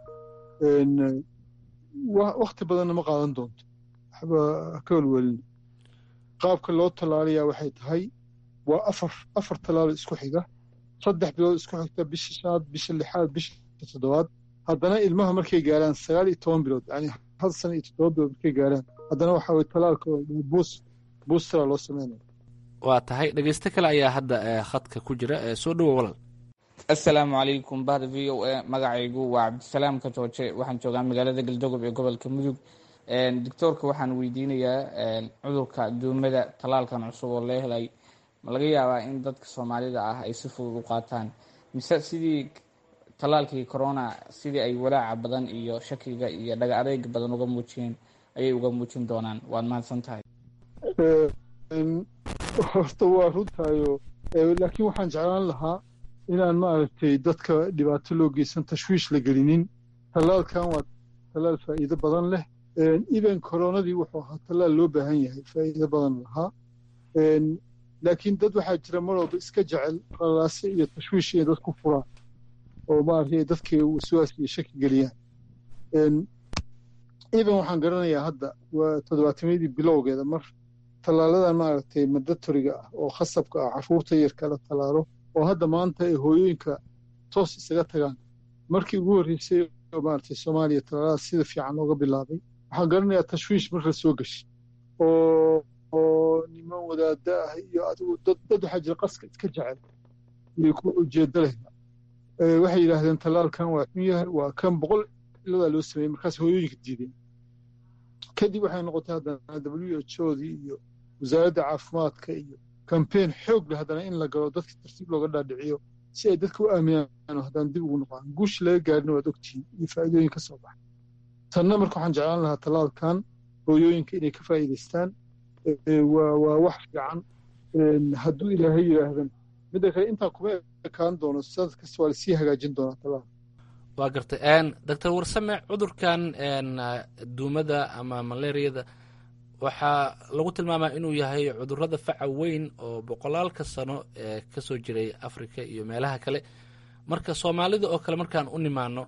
wakti badanna ma qaadan doonto waxba ka welwelina qaabka loo tallaalayaa waxay tahay waa afar afar tallaalo isku xiga saddex bilood isku xigta bisha shanaad bisha lixaad bisha toddobaad haddana ilmaha markay gaaraan sagaal iyo toban bilood yani hal sana iyo toddoba bilood markay gaaraan haddana waxaa weye tallaalka buus buustara loo sameynaya waa tahay dhegeysto kale ayaa hadda khadka ku jira soo dhowo walal assalaamu calaykum bahda v o a magacaygu waa cabdisalaam ka jooje waxaan joogaa magaalada galdogob ee gobolka mudug doctoorka waxaan weydiinayaa cudurka duumada tallaalkan cusub oo la helay ma laga yaabaa in dadka soomaalida ah ay si fudud u qaataan mise sidii tallaalkii corona sidii ay walaaca badan iyo shakiga iyo dhaga adeega badan uga muujiyeen ayay uga muujin doonaan waad mahadsan tahay horta waa runtaayo laakiin waxaan jeclaan lahaa inaan maaragtay dadka dhibaato loo geysan tashwiish la gelinin tallaalkan waa tallaal faa'iido badan leh even koronadii wuxuu ahaa tallaal loo baahan yahay faa'iido badan lahaa laakiin dad waxaa jira mar walba iska jecel qalalaase iyo tashwiish inay dad ku furaan oo maaragtay dadkii waswaas iyo shaki geliyaan even waxaan garanayaa hadda waa toddobaatamyadii bilowgeeda mar tallaaladan maaragtay mandatoriga ah oo khasabka ah caruurta yarka la tallaalo oo hadda maanta ay hooyooyinka toos isaga tagaan markii ugu horreysay oo maaragtay soomaaliya tallaalada sida fiican looga bilaabay waxaan garanayaa tashwiish marka soo gashay oo oo niman wadaada ah iyo adigu dad dad waxaa jira qaska iska jecel iyo ku ujeedo leh waxay yidhaahdeen tallaalkan waa xun yahay waa kan boqol iladaa loo sameeyey markaas hooyooyinka diideen kadib waxay noqotay haddana w h odii iyo wasaaradda caafimaadka iyo kambeyn xoog leh haddana in la galo dadka tartiib looga dhaadhiciyo si ay dadka u aaminaan haddaan dib ugu noqdaan guushi laga gaarina waad ogtihiin iyo faa'iidooyin ka soo baxa tanna marka waxaan jeclaan lahaa tallaalkan hooyooyinka inay ka faa'iidaystaan waa waa wax fiican hadduu ilaahay yidhaahdan midda kale intaa kuma ekaan doono sanad kasta waa lasii hagaajin doonaa tallaal waa gartay doctor warsame cudurkan duumada ama malaariyada waxaa lagu tilmaamaa inuu yahay cudurrada faca weyn oo boqolaalka sano ee ka soo jiray africa iyo meelaha kale marka soomaalida oo kale markaan u nimaano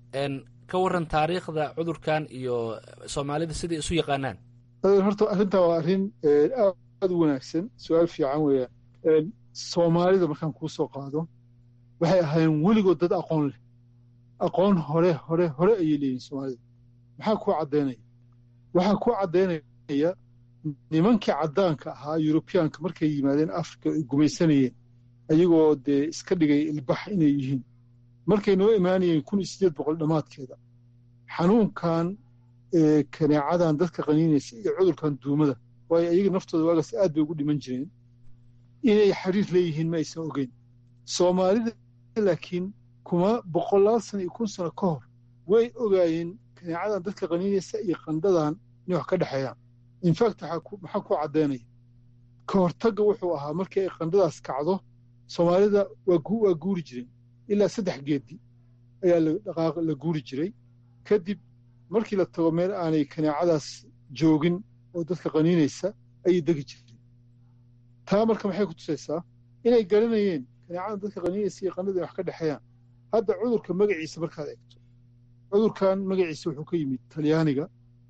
ka waran taariikhda cudurkan iyo soomaalida siday isu yaqaanaan horta arrintaa waa arrin aad u wanaagsan su-aal fiican weeyaan soomaalida markaan kuu soo qaado waxay ahaayeen weligood dad aqoon leh aqoon hore hore hore ayay leeyihin soomaalida maxaa kuu caddaynaya waxaa kuu caddaynaya nimankii caddaanka ahaa yurubiyaanka markay yimaadeen afrika ay gumaysanayeen ayagoo dee iska dhigay ilbax inay yihiin markay noo imaanayeen kun iyo siddeed boqol dhammaadkeeda xanuunkan kaneecadan dadka qaniinaysa iyo cudurkan duumada waayo ayaga naftooda waagaas aad bay ugu dhiman jireen inay xiriir leeyihiin ma aysan ogeyn soomaalida laakiin kuma boqolaal sano iyo kun sano ka hor way ogaayeen kaneecadan dadka qaniinaysa iyo qandhadan inay wax ka dhexeeyaan infact maxaa ku caddaynaya ka hortagga wuxuu ahaa markii ay qandhadaas kacdo soomaalida waa guuri jireen ilaa saddex geedi ayaa la guuri jiray kadib markii la tago meel aanay kaneecadaas joogin oo dadka qaniinaysa ayay degi jireen taa marka maxay ku tusaysaa inay garanayeen kaneecadan dadka qaniinaysa iyo qandhada wax ka dhexeeyaan hadda cudurka magaciisa markaad eegto cudurkan magaciisa wuxuu ka yimid talyaaniga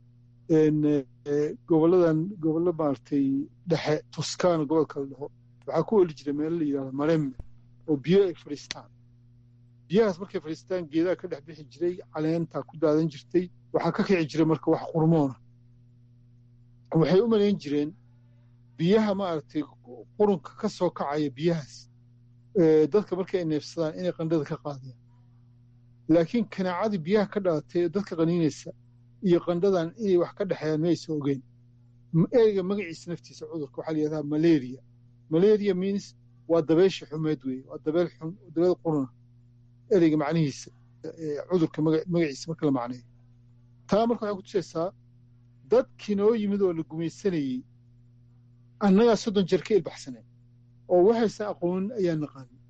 goboladan gobollo maaragtay dhexe tuskaana gobolka la dhaho waxaa ku oli jira meelo la yidhahdo maremme oo biyo ay fadhiistaan biyahaas markay fadhiistaan geedaha ka dhex bixi jiray caleentaa ku daadan jirtay waxaa ka kici jiray marka wax qurmoona waxay u malayn jireen biyaha maaragtay qurunka ka soo kacaya biyahaas dadka markay neefsadaan inay qandhada ka qaadayaan laakiin kanaacadii biyaha ka dhalatay ee dadka qaniinaysa iyo qandhadan inay wax ka dhexeeyaan maysan ogeyn ereyga magaciisa naftiisa cudurka waxaa la yidhahdaa malaria malaria means waa dabeysha xumeed weeye waa dabeel xun dabeel quruna ereyga macnihiisa cudurka magaciisa marka la macneeyo taa marka waxay ku tusaysaa dadkii noo yimid oo la gumaysanayey annagaa soddon jeer ka ilbaxsaneen oo waxaysan aqoonin ayaa naqaanin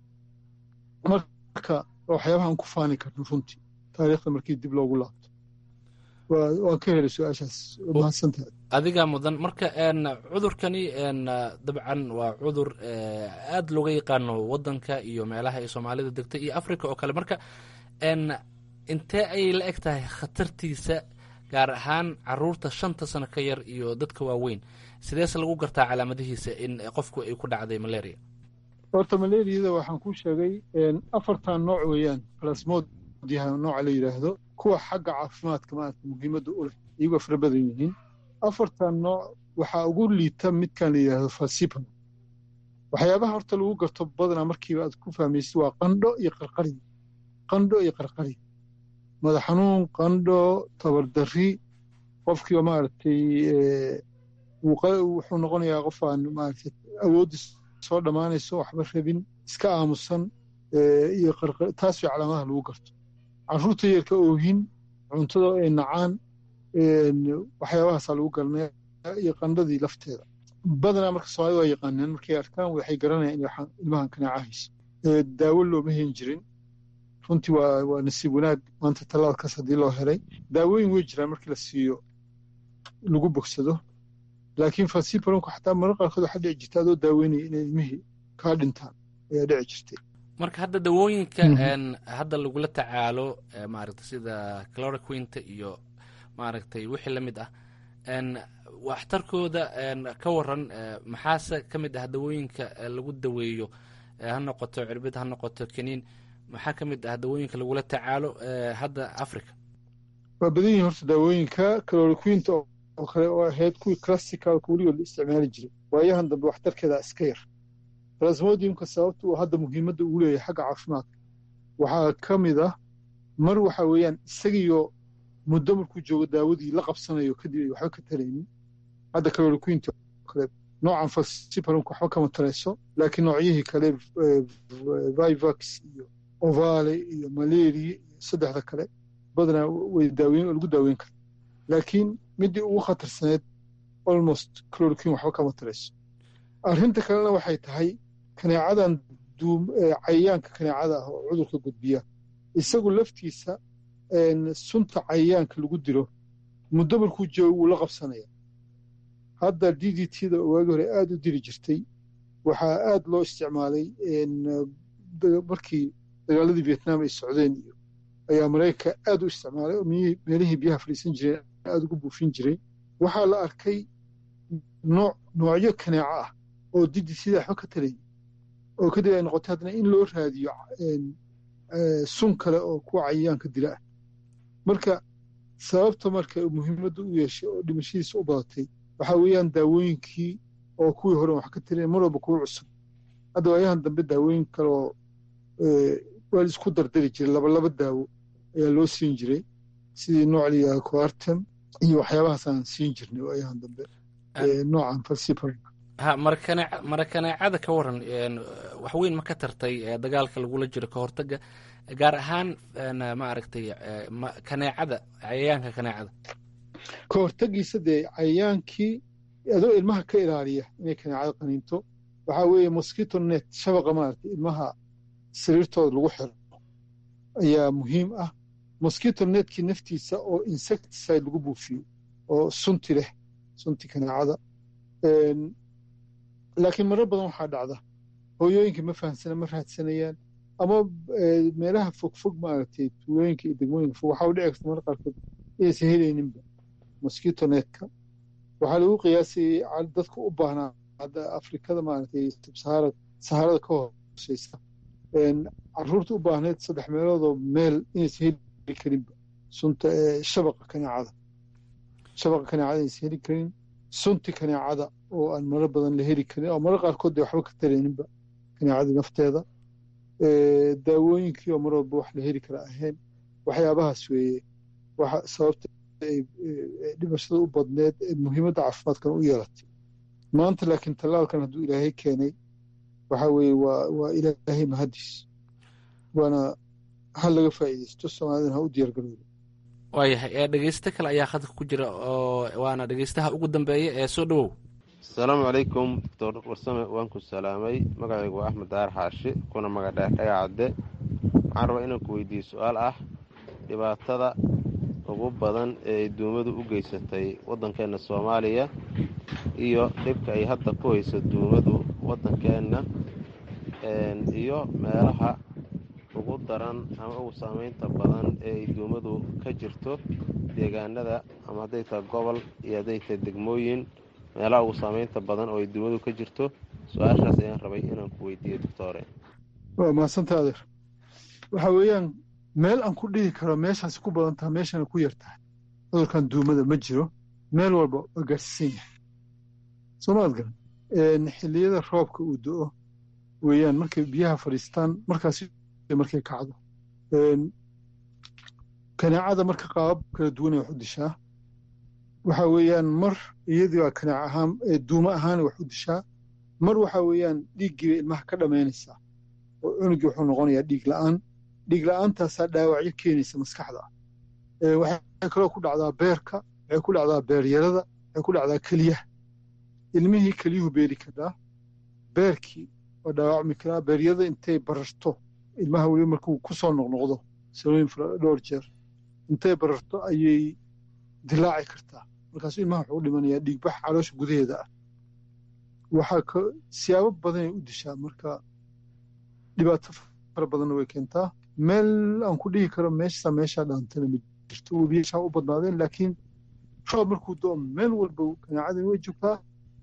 marka waxyaabaha aan ku faani karno runtii taariikhda markii dib loogu laabto waan ka helay su-aashaas mahadsantahay adigaa mudan marka cudurkani dabcan waa cudur aad looga yaqaano wadanka iyo meelaha ay soomaalida degtay iyo africa oo kale marka intee ayay la eg tahay khatartiisa gaar ahaan caruurta shanta sano ka yar iyo dadka waaweyn sideese lagu gartaa calaamadihiisa in qofku ay ku dhacday malaria horta malariyada waxaan kuu sheegay afartan nooc weeyaan plasmodiha nooca la yidhaahdo kuwa xagga caafimaadka maarata muhiimadda u leh iyagoo fara badan yihiin afartan nooc waxaa ugu liita midkan la yidhaahdo falsipam waxyaabaha horta lagu garto badanaa markiiba aad ku fahmaysid waa qandho iyo qarqari qandho iyo qarqari madax xanuun qandho tabardarri qofkiiba maaragtay wuxuu noqonayaa qof aan maaragtay awooddiis soo dhammaanayso waxba rabin iska aamusan iyo qarqari taas way calaamadaha lagu garto carruurta yarka oohin cuntada ay nacaan waxyaabahaasaa lagu garanaya iyo qandhadii lafteeda badanaa marka soomaalida waa yaqaanaan markay arkaan waxay garanayaan in ilmahan kanaaca hayso daawo looma hen jirin runtii waa waa nasiib wanaag maanta tallaalkaas haddii loo helay daawooyin wey jiraan markii la siiyo lagu bogsado laakiin falsiparonku xataa marar qaarkood waxaa dhici jirta adoo daaweynaya inay ilmihii kaa dhintaan ayaa dhici jirtay marka hadda dawooyinka hadda lagula tacaalo maaragtay sida cloroquinta iyo maaragtay wixii la mid ah waxtarkooda ka waran maxaase ka mid ah dawooyinka lagu daweeyo ha noqoto cirbid ha noqoto kaniin maxaa ka mid ah dawooyinka lagula tacaalo hadda africa waa badan yihin horta daawooyinka cloroquinta oo kale oo ahayd kuwii classicalka weligood la isticmaali jiray waayahan dambe waxtarkeeda iska yar plasmodiumka sababta uu hadda muhiimadda ugu leeyahay xagga caafimaadka waxaa ka mid ah mar waxa weeyaan isagiyo muddo markuu joogo daawadii la qabsanayo kadib ay waxba ka talaynin hadda cloroquinta kale noocan falsiparonka waxba kama talayso laakiin noocyihii kale vivax iyo ovale iyo malaria iyo saddexda kale badanaa way daaweyn oo lagu daaweyn kara laakiin middii ugu khatarsaneed almost cloroquin waxba kama talayso arrinta kalena waxay tahay kaneecadan cayayaanka kaneecada ah oo cudurka gudbiya isagu laftiisa sunta cayayaanka lagu dilo muddo markuu joogo wuu la qabsanaya hadda d d t da waagi hore aada u diri jirtay waxaa aada loo isticmaalay markii dagaaladii vietnam ay socdeen iyo ayaa maraykanka aada u isticmaalay oo meelihii biyaha fadhiisan jireen aada ugu buufin jiray waxaa la arkay nooc noocyo kaneeco ah oo d d t da waxba ka talayay oo kadib ay noqotay haddana in loo raadiyo sun kale oo kuwa cayayaanka dila ah marka sababta marka muhiimadda u yeeshay oo dhimashadiisa u badatay waxaa weeyaan daawooyinkii oo kuwii hore wax ka taliya mar walba kuwa cusub hadda waayahan dambe daawooyin kale oo waa la isku dardari jiray laba laba daawo ayaa loo siin jiray sidii nooc la yidhaha coartem iyo waxyaabahaas aan siin jirnay waayahan dambe noocan falsiparon ha marakane marakaneecada ka waran wax weyn ma ka tartay dagaalka lagula jiro ka hortaga gaar ahaan ma aragtay kaneecada cayayaanka kaneecada ka hortagiisa dee cayayaankii adoo ilmaha ka ilaaliya inay kaneecada qaniinto waxaa weeye mosquito net shabaqa maaragtay ilmaha sariirtooda lagu xiro ayaa muhiim ah mosquito netkii naftiisa oo insecticide lagu buufiyo oo sunti leh sunti kaneecada laakiin marar badan waxaa dhacda hooyooyinka ma fahamsana ma raadsanayaan ama meelaha fogfog maaragtay tuulooyinka iyo degmooyinka fog waxaa u dhici karta marar qaarkood inaysan helayninba mosquito netka waxaa lagu qiyaasayay dadka u baahnaa hadda afrikada maaragtay sahara saharada ka hooseysa caruurta u baahneed saddex meeloodoo meel inaysan heli karinba sunta shabaqa kaneecada shabaqa kaneecada inaysan heli karin sunti kaneecada oo aan marar badan la heli karin oo marar qaarkood dee waxba ka tarayninba kaneecadii nafteeda daawooyinkii oo mar walba wax la heli kara ahayn waxyaabahaas weeye waxa sababta ay dhimashada u badneed ee muhiimadda caafimaadkan u yeelatay maanta laakiin tallaalkan hadduu ilaahay keenay waxa weeye waa waa ilaahay mahadiis waana ha laga faa'iidaysto soomaalidana ha u diyaar garoodo waayahay dhegeysto kale ayaa khadka ku jira oo waana dhegeystaha ugu dambeeya ee soo dhowow asalaamu calaykum doctor warsame waan ku salaamay magacaygu waa axmed daar xaashi kuna magadheer dhagacadde waxaan rabaa inaan ku weydiiye su-aal ah dhibaatada ugu badan ee ay duumadu u geysatay waddankeenna soomaaliya iyo dhibka ay hadda ku hayso duumadu waddankeenna iyo meelaha ugu daran ama ugu saameynta badan ee ay duumadu ka jirto deegaanada ama hadday tahay gobol iyo hadday tahay degmooyin meelaha ugu saameynta badan oo ay duumadu ka jirto su-aashaas ayaan rabay inaan ku weydiiyo doctore waa mahadsanta adeer waxa weeyaan meel aan ku dhihi karo meeshaasi ku badan taha meeshana ku yar tahay cudurkan duumada ma jiro meel walba waa gaarsiisan yahay soomaad garan xilliyada roobka uu do-o weeyaan markay biyaha fadhiistaan markaasi markay kacdo kaneecada marka qaabab kala duwanay wax u dishaa waxa weeyaan mar iyadii baa kaneec ahaan duumo ahaana wax u dishaa mar waxa weeyaan dhiiggii bay ilmaha ka dhammaynaysaa oo cunugii wuxuu noqonayaa dhiig la'aan dhiig la'aantaasaa dhaawacyo keenaysa maskaxda ah waxay kaloo ku dhacdaa beerka waxay ku dhacdaa beeryarada waxay ku dhacdaa keliyaha ilmihii keliyuhu beeri karaa beerkii waa dhaawacmi karaa beeryada intay bararto ilmaha weliba markuu ku soo noqnoqdo sanooyin dhowr jeer intay bararto ayay dilaaci kartaa markaasu ilmaha wuxuu u dhimanayaa dhiigbax caloosha gudaheeda ah waxaa ka siyaabo badanay u dishaa marka dhibaato fara badanna way keentaa meel aan ku dhihi karo meesha meeshaa dhaantana ma jirto webiyaashaa u badnaadeen laakiin roob markuu doo meel walba ganaacadani way joogtaa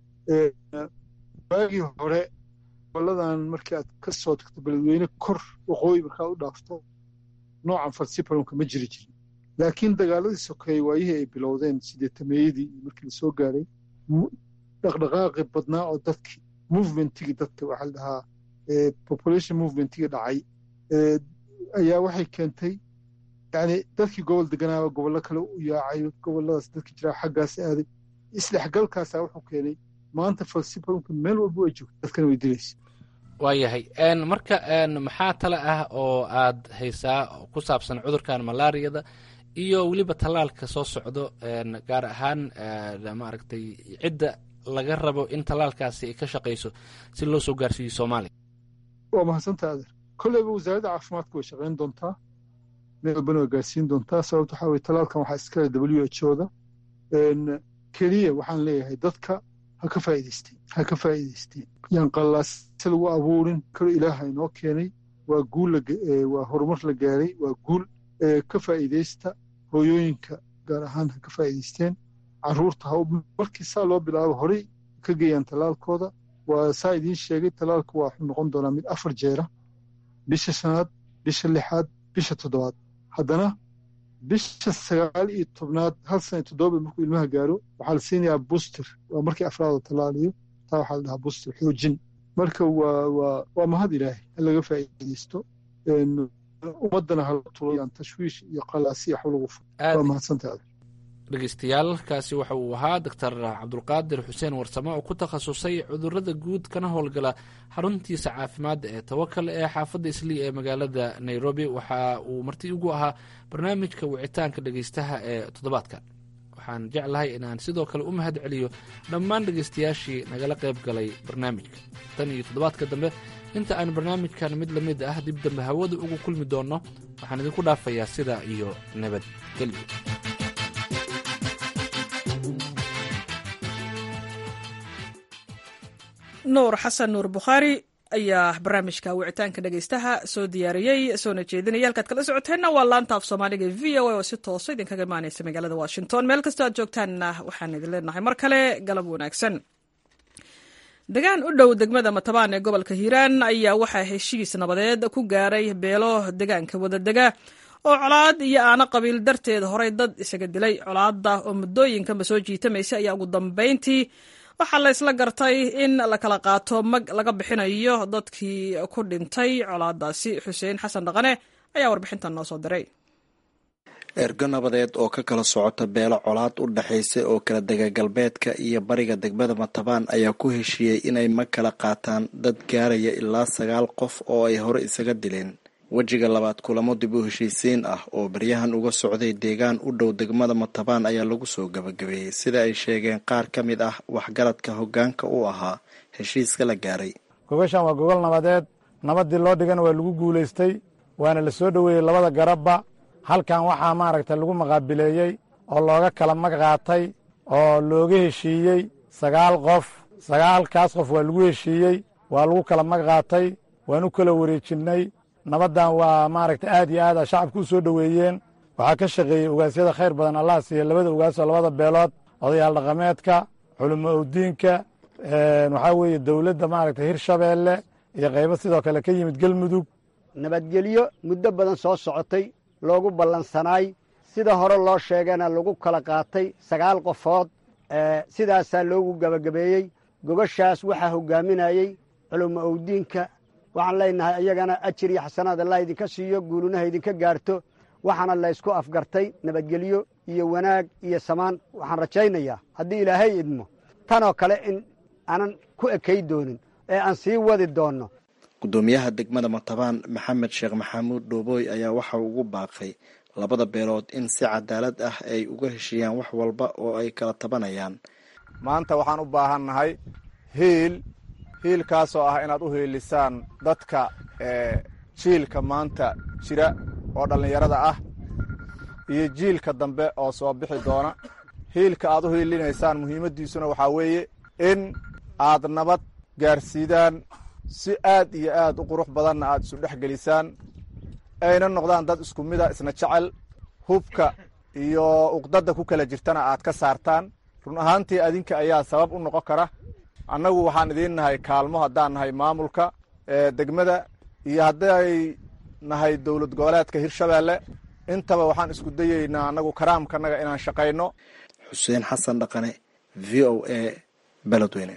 waagii hore goboladan markii aad ka soo tagto beledweyne kor waqooyi markaa u dhaafto noocan falsibalonka ma jiri jirin laakiin dagaaladii sokeeye waayihii ay bilowdeen sideetameeyadii iyo markii lasoo gaaray dhaqdhaqaaqi badnaa oo dadkii movementigii dadka waxaa la dhahaa population movementigii dhacay ayaa waxay keentay yani dadkii gobol deganaaba gobollo kale u yaacay gobolladaas dadkii jiraa xaggaas aaday isdhexgalkaasaa wuxuu keenay maanta falsibalonka meel walba ay joogto dadkana way dilaysa waayahay marka maxaa tale ah oo aad haysaa ku saabsan cudurkan malaariyada iyo weliba tallaalka soo socdo gaar ahaan maaragtay cidda laga rabo in tallaalkaasi ay ka shaqayso si loo soo gaarsiiyo soomaaliya waa mahadsanta adeer kolleyba wasaaradda caafimaadka way shaqayn doontaa meel walbana way gaarsiin doontaa sababta waxaa weye tallaalkan waxaa iskale w h o da keliya waxaan leeyahay dadka ha ka faa'iidaysteen ha ka faa'iidaysteen yaan qallaase lagu abuurin karo ilaaha inoo keenay waa guul waa horumar la gaaray waa guul ka faa'iidaysta hooyooyinka gaar ahaan ha ka faa'iidaysteen carruurta ha markii saa loo bilaabo horey ka geeyaan tallaalkooda waa saa idiin sheegay tallaalka waa wuxuu noqon doonaa mid afar jeera bisha shanaad bisha lixaad bisha toddobaad haddana bisha sagaal iyo tobnaad hal sana iyo toddoba markuu ilmaha gaaro waxaa la siinayaa booster waa markii afraada tallaaliyo taa waxaa la dhahaa booster xoojin marka waa waa waa mahad ilaahay in laga faa'iidaysto ummaddana hala tulayaan tashwiish iyo qalaasi waxba lagu furo waa mahadsantahay dhegeystayaal kaasi waxa uu ahaa doctor cabdulqaadir xuseen warsame oo ku takhasusay cudurada guud kana howlgala xaruntiisa caafimaadda ee tawakal ee xaafadda islii ee magaalada nairobi waxa uu marti ugu ahaa barnaamijka wicitaanka dhegeystaha ee toddobaadka waxaan jeclahay inaan sidoo kale u mahad celiyo dhammaan dhegeystayaashii nagala qayb galay barnaamijka tan iyo toddobaadka dambe inta aan barnaamijkan mid lamid ah dib dambe hawada ugu kulmi doonno waxaan idinku dhaafayaa sidaa iyo nabadgelyo nuur xasan nuur bukhaari ayaa barnaamijka wicitaanka dhegeystaha soo diyaariyey soona jeedinaya halkaad kala socoteenna waa laanta af soomaaliga v o a oo si toosa idinkaga imaaneysa magaalada washington meel kastoo aad joogtaanna waxaan idin leenahay mar kale galab wanaagsan degaan u dhow degmada matabaan ee gobolka hiiraan ayaa waxaa heshiis nabadeed ku gaaray beelo degaanka wadadega oo colaad iyo aano qabiil darteed horay dad isaga dilay colaadda oo muddooyinkanba soo jiitamaysa ayaa ugu dambayntii waxaa la isla gartay in la kala qaato mag laga bixinayo dadkii ku dhintay colaadaasi xuseen xasan dhaqane ayaa warbixintan noo soo diray ergo nabadeed oo ka kala socota beelo colaad u dhexaysa oo kala dega galbeedka iyo bariga degmada matabaan ayaa ku heshiiyey inay mag kala qaataan dad gaaraya ilaa sagaal qof oo ay hore isaga dileen wejiga labaad kulamo dib u heshiisiin ah oo baryahan uga socday deegaan u dhow degmada matabaan ayaa lagu soo gabagabeeyey sida ay sheegeen qaar ka mid ah waxgaradka hoggaanka u ahaa heshiiska la gaaray gogashan waa gogol nabadeed nabaddii loo dhigana waa lagu guulaystay waana la soo dhoweeyey labada garabba halkan waxaa maaragta lagu maqaabileeyey oo looga kala mag qaatay oo looga heshiiyey sagaal qof sagaalkaas qof waa lagu heshiiyey waa lagu kala mag qaatay waan u kala wareejinnay nabaddan waa maaragta aad iyo aad a shacabka u soo dhoweeyeen waxaa ka shaqeeyey ogaasyada khayr badan allah siiya labada ogaasoo labada beelood odayaal dhaqameedka culimo owdiinka waxaa weeye dowladda maaragta hirshabeelle iyo qaybo sidoo kale ka yimid gelmudug nabadgelyo muddo badan soo socotay loogu ballansanaay sida hore loo sheegana lagu kala qaatay sagaal qofood sidaasaa loogu gebagabeeyey gogoshaas waxaa hoggaaminayey culimo owdiinka waxaan leenahay iyagana ajir iyo xasanaad allah idinka siiyo guulunaha idinka gaarto waxaana laysku afgartay nabadgelyo iyo wanaag iyo samaan waxaan rajaynayaa haddii ilaahay idmo tanoo kale in aanan ku ekay doonin ee aan sii wadi doonno gudoomiyaha degmada matabaan maxamed sheekh maxamuud dhoobooy ayaa waxa uu ugu baaqay labada beelood in si cadaalad ah ay uga heshiiyaan wax walba oo ay kala tabanayaan maanta waxaan u baahannahay hiil hiilkaasoo ah inaad u hiilisaan dadka jiilka maanta jira oo dhallinyarada ah iyo jiilka dambe oo soo bixi doona hiilka aad u hiilinaysaan muhiimaddiisuna waxaa weeye in aad nabad gaarsiidaan si aad iyo aad u qurux badanna aad isu dhex gelisaan ayna noqdaan dad isku mida isna jecel hubka iyo uqdadda ku kala jirtana aad ka saartaan run ahaantii adinka ayaa sabab u noqon kara annagu waxaan idiin nahay kaalmo haddaan nahay maamulka degmada iyo hadday nahay dowlad goboleedka hirshabeelle intaba waxaan isku dayeynaa annagu karaamkanaga inaan shaqayno xuseen xasan dhaqane v o a beledweyne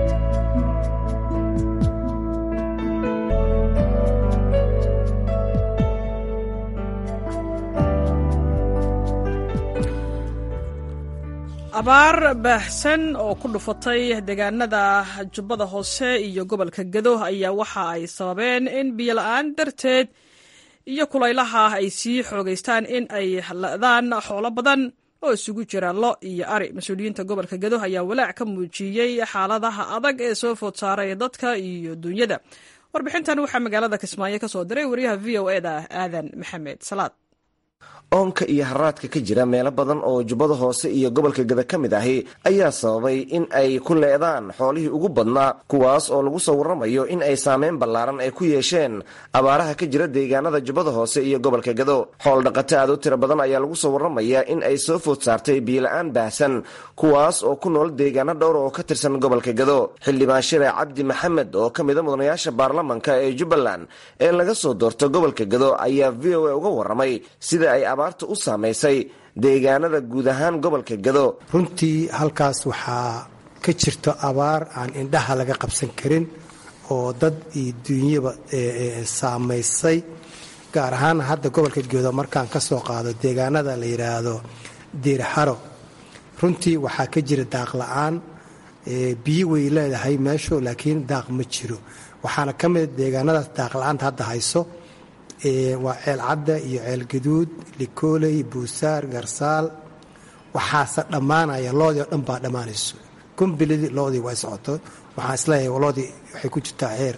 abaar baahsan oo ku dhufatay deegaanada jubbada hoose iyo gobolka gado ayaa waxa ay sababeen in biyola-aan darteed iyo kulaylaha ay sii xoogeystaan in ay la-daan xoolo badan oo isugu jira lo iyo ari mas-uuliyiinta gobolka gado ayaa walaac ka muujiyey xaaladaha adag ee soo food saaray dadka iyo dunyada warbixintan waxaa magaalada kismaayo ka soo diray wariyaha v o e da aadan maxamed salaad oonka iyo haraadka ka jira meelo badan oo jubbada hoose iyo gobolka gada ka mid ahi ayaa sababay in ay ku leedaan xoolihii ugu badnaa kuwaas oo lagu soo warramayo in ay saameyn ballaaran ay ku yeesheen abaaraha ka jira deegaanada jubbada hoose iyo gobolka gado xool dhaqato aad u tiro badan ayaa lagu soo warramayaa in ay soo food saartay biyola-aan baahsan kuwaas oo ku nool deegaano dhowr oo ka tirsan gobolka gado xildhibaan shire cabdi maxamed oo ka mida mudanayaasha baarlamanka ee jubbaland ee laga soo doorto gobolka gado ayaa v o a uga warramay sida ay abaarta u saamaysay deegaanada guud ahaan gobolka gado runtii halkaas waxaa ka jirto abaar aan indhaha laga qabsan karin oo dad iyo duunyaba saamaysay gaar ahaan hadda gobolka gedo markaan ka soo qaado deegaanada la yidhaahdo diirxaro runtii waxaa ka jira daaq la-aan biyo way leedahay meeshu laakiin daaq ma jiro waxaana ka mida deegaanadaas daaq la-aanta hadda hayso waa ceel cadda iyo ceel gaduud likooley buusaar garsaal waxaase dhammaanaya loodii oo dhan baa dhammaanayso kumbilidii loodii way socoto waxaan isleeyahay loodii waxay ku jirtaa heer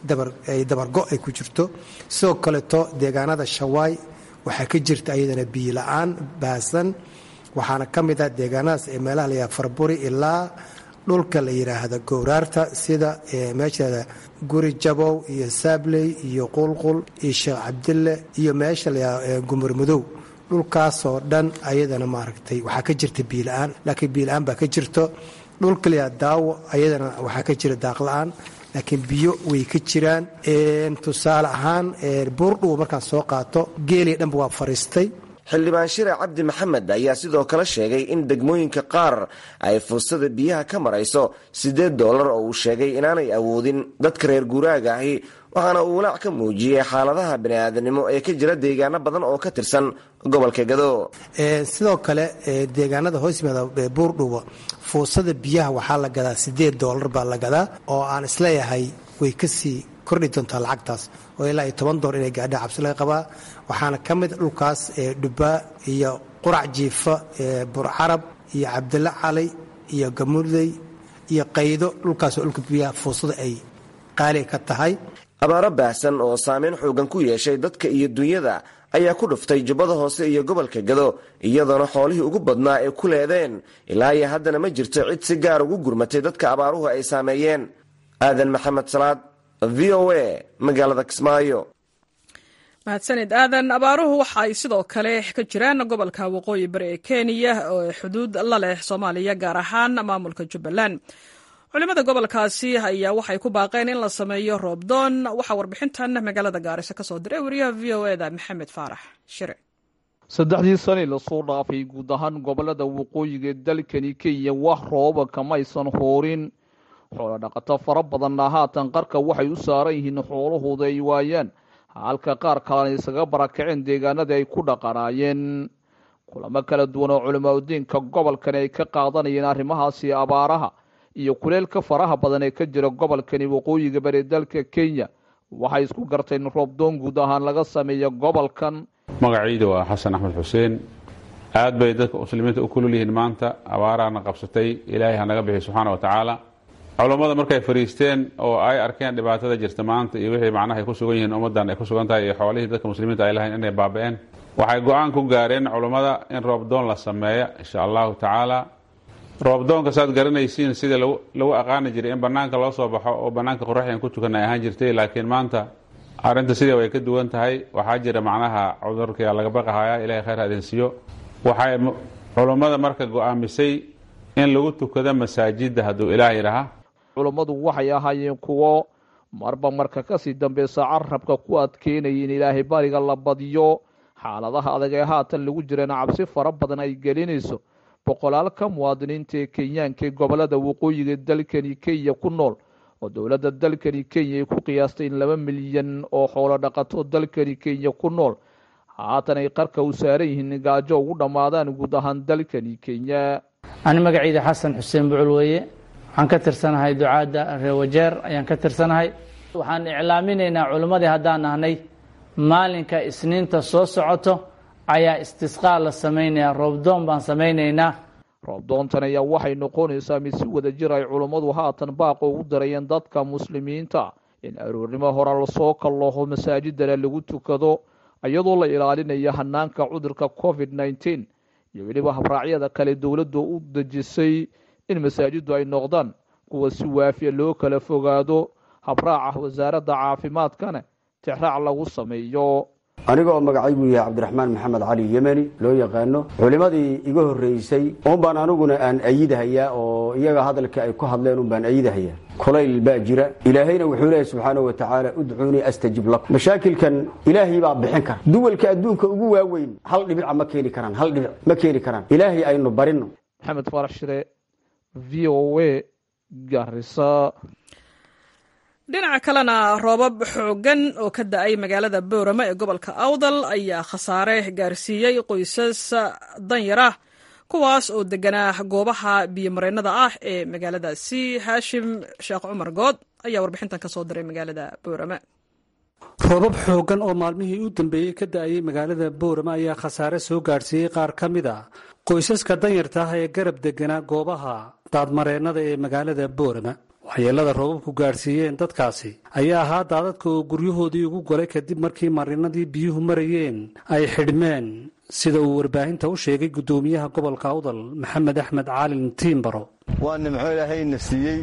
dabargo ay ku jirto sidoo kaleeto deegaanada shawaay waxaa ka jirta ayadana biyo la-aan baasan waxaana ka mid ah deegaanadaas ee meelaha layaha farburi ilaa dhulka la yidhaahda gowraarta sida meesha guri jabow iyo saabley iyo qulqul iyo sheekh cabdille iyo meesha layaa gumurmadow dhulkaasoo dhan ayadana maaragtay waxaa ka jirta biila-aan laakiin biila-aan baa ka jirto dhulka layaa daawo ayadana waxaa ka jira daaqla-aan laakiin biyo way ka jiraan tusaale ahaan buurdhuwa markaan soo qaato geeliya dhanba waa fariistay xildhibaan shire cabdi maxamed ayaa sidoo kale sheegay in degmooyinka qaar ay fursada biyaha ka marayso siddeed doolar oo uu sheegay inaanay awoodin dadka reer guuraaga ahi waxaana uu walaac ka muujiyey xaaladaha bani'aadanimo ee ka jira deegaano badan oo ka tirsan gobolka gado sidoo kale deegaanada hoos yimaada buurdhuwa fuusada biyaha waxaa la gadaa siddeed doolar baa la gadaa oo aan isleeyahay way kasii kordhi doontaa lacagtaas oo ilaa iyo toban door inay gaadha cabsi laga qabaa waxaana ka mid dhulkaas dhubaa iyo qurac jiifa burcarab iyo cabdille cali iyo gamudey iyo qaydo dhulkaasoo dhulka biyaha fuusada ay qaali ka tahay abaaro baahsan oo saameyn xoogan ku yeeshay dadka iyo dunyada ayaa ku dhuftay jubbada hoose iyo gobolka gado iyadoona xoolihii ugu badnaa ay ku leedeen ilaa iyo haddana ma jirto cid si gaar ugu gurmatay dadka abaaruhu ay saameeyeen aadan maxamed salaad v o a magaalada kismaayo mahadsanid aadan abaaruhu waxa ay sidoo kale ka jiraan gobolka waqooyi bari ee kenya oo xuduud la leh soomaaliya gaar ahaan maamulka jubbaland culimada gobolkaasi ayaa waxay ku baaqeen in la sameeyo roobdoon waxaa warbixintan magaalada gaariso ka soo diray wariyaha v o e da maxamed faarax shire saddexdii sani lasoo dhaafay guud ahaan gobolada waqooyiga dalkani kenya wax rooba kamaysan hoorin xoolo dhaqato fara badanna haatan qarka waxay u saaran yihiin xoolahooda ay waayaan halka qaar kalena isaga barakaceen deegaanadii ay ku dhaqanaayeen kulamo kala duwan oo culimaadudiinka gobolkani ay ka qaadanayeen arrimahaasi abaaraha iyo kuleelka faraha badan ee ka jira gobolkani waqooyiga bari dalka kenya waxay isku garteen in roobdoon guud ahaan laga sameeya gobolkan magacayda waa xasan axmed xuseen aad bay dadka muslimiinta u kulul yihiin maanta abaarahana qabsatay ilaahay hanaga bixiy subxaana wa tacaala culummada markay fariisteen oo ay arkeen dhibaatada jirta maanta iyo wixii macnaha ay ku sugan yihiin ummaddan ay ku sugan tahay iyo xoolihii dadka muslimiinta ay lahayn inay baaba-een waxay go-aan ku gaareen culummada in roobdoon la sameeya insha allahu tacaala roobdoonka saad garanaysiin sidii lagu aqaani jiray in bannaanka loo soo baxo oo bannaanka qoraxyan ku tukan ay ahaan jirtay laakiin maanta arrinta sidii way ka duwan tahay waxaa jira macnaha cudurka laga baqahaya ilahay khayr ha idin siiyo waxay culummada marka go-aamisay in lagu tukado masaajidda hadduu ilaah yidhaha culummadu waxay ahaayeen kuwo marba marka kasii dambeysa carabka ku adkeynaya in ilaahay bariga la badiyo xaaladaha adag ee haatan lagu jirana cabsi fara badan ay gelinayso boqolaal ka muwaadiniinta ee kenyaanka ee gobolada waqooyiga dalkani kenya ku nool oo dowladda dalkani kenya ay ku qiyaastay in laba milyan oo xoolo dhaqato dalkani kenya ku nool haatan ay qarka u saaran yihiin gaajo ugu dhammaadaan guud ahaan dalkani kenya ani magacayda xasan xuseen bucul weeye waxaan ka tirsanahay ducaadda reewajeer ayaan ka tirsanahay waxaan iclaaminaynaa culimmadii haddaan nahnay maalinka isniinta soo socoto ayaa istisqaa la samaynayaa roobdoon baan samaynaynaa roobdoontan ayaa waxay noqonaysaa mid si wada jir ay culummadu haatan baaqa ugu darayeen dadka muslimiinta in aroornimo hore lasoo kallooho masaajidana lagu tukado iyadoo la ilaalinayo hanaanka cudurka covid nneteen iyo weliba habraacyada kale dowladdu u dejisay in masaajiddu ay noqdaan kuwa si waafiya loo kala fogaado habraaca wasaaradda caafimaadkana tixraac lagu sameeyo anigoo magacaygu yahay cabdiraxmaan maxamed cali yemeni loo yaqaano culimmadii iga horreysay unbaan aniguna aan ayidahayaa oo iyaga hadalka ay ku hadleen unbaan ayidahayaa kulayl baa jira ilaahayna wuxuu leeyahy subxaanahu wa tacaala udcuunii astajib lakum mashaakilkan ilaahay baa bixin kara duwalka adduunka ugu waaweyn hal dhibica ma keeni karaan hal dhibic ma keeni karaan ilaahay aynu barino maxamed faarax shire v o a garisa dhinaca kalena roobab xooggan oo ka da-ay magaalada boorama ee gobolka awdal ayaa khasaare gaarsiiyey qoysas danyar ah kuwaas oo deganaa goobaha biyomareennada ah ee magaaladaasi haashim sheekh cumar good ayaa warbixintan ka soo diray magaalada boorama roobab xooggan oo maalmihii u dambeeyey ka da-ayay magaalada boorama ayaa khasaare soo gaadhsiiyey qaar ka mid a qoysaska danyarta ah ee garab deganaa goobaha daadmareennada ee magaalada boorama waxyeelada roobabku gaadhsiiyeen dadkaasi ayaa ahaa daadadka oo guryahoodii ugu golay kadib markii marinadii biyuhu marayeen ay xidhmeen sida uu warbaahinta u sheegay guddoomiyaha gobolka awdal maxamed axmed caalin tiimbaro waa nimco ilaahayna siiyey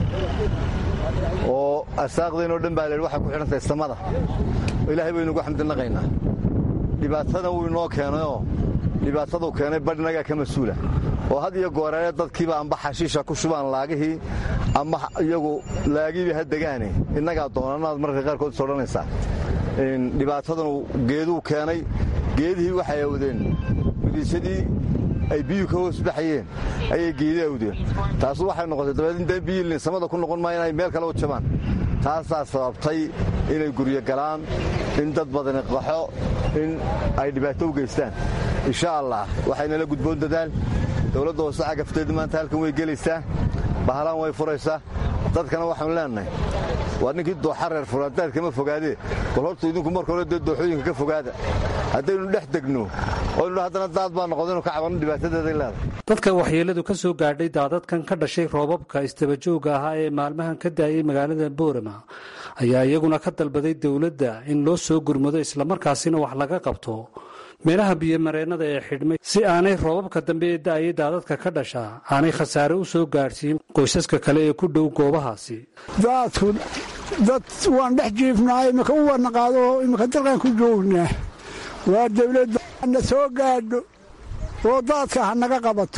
oo arsaaqdeenoo dhan baa lehi waxay ku xidhantahay samada ilaahay baynugu xamdinaqaynaa dhibaatana wuu inoo keenayoo dhibaataduu keenay badhinagaa ka mas-uula oo had iyo gooreere dadkiiba amba xashiisha ku shubaan laagihii ama iyagu laagiiba ha degaane innagaa doonanaad marka qaarkood is odhanaysaa dhibaatadanu geeduu keenay geedihii waxay awdeen midiisadii ay biyuu ka hoos baxayeen ayay geedi awdeen taasu waxay noqotay dabeed intaan biyilin samada ku noqon maayo inay meel kale u jabaan taasaa sababtay inay guryo galaan in dad badani qaxo in ay dhibaato u geystaan insha allah waxaynala gudboon dadaal dowladda hoose cagafteedu maanta halkan way gelaysaa bahalaan way furaysaa dadkana waxaanu leenahay waa ninkii dooxa reer furaadaad kama fogaadee bal horta idinku marka hore dee dooxooyinka ka fogaada haddaynu dhex degno oynu haddana daad baa noqdaynu ka cabanno dhibaatadeeday leedahay dadka waxyeeladu ka soo gaadhay daadadkan ka dhashay roobabka istabajooga ahaa ee maalmahan ka daayay magaalada boorama ayaa iyaguna ka dalbaday dowladda in loo soo gurmado islamarkaasina wax laga qabto meelaha biyomareennada ee xidhmay si aanay roobabka dambe ee da'ayay daadadka ka dhasha aanay khasaare u soo gaadhsiin qoysaska kale ee ku dhow goobahaasi daadku dad waan dhex jiifnaa imika u warnaqaado imika dalkan ku joognaa waa dawladda na soo gaadho oo daadka ha naga qabato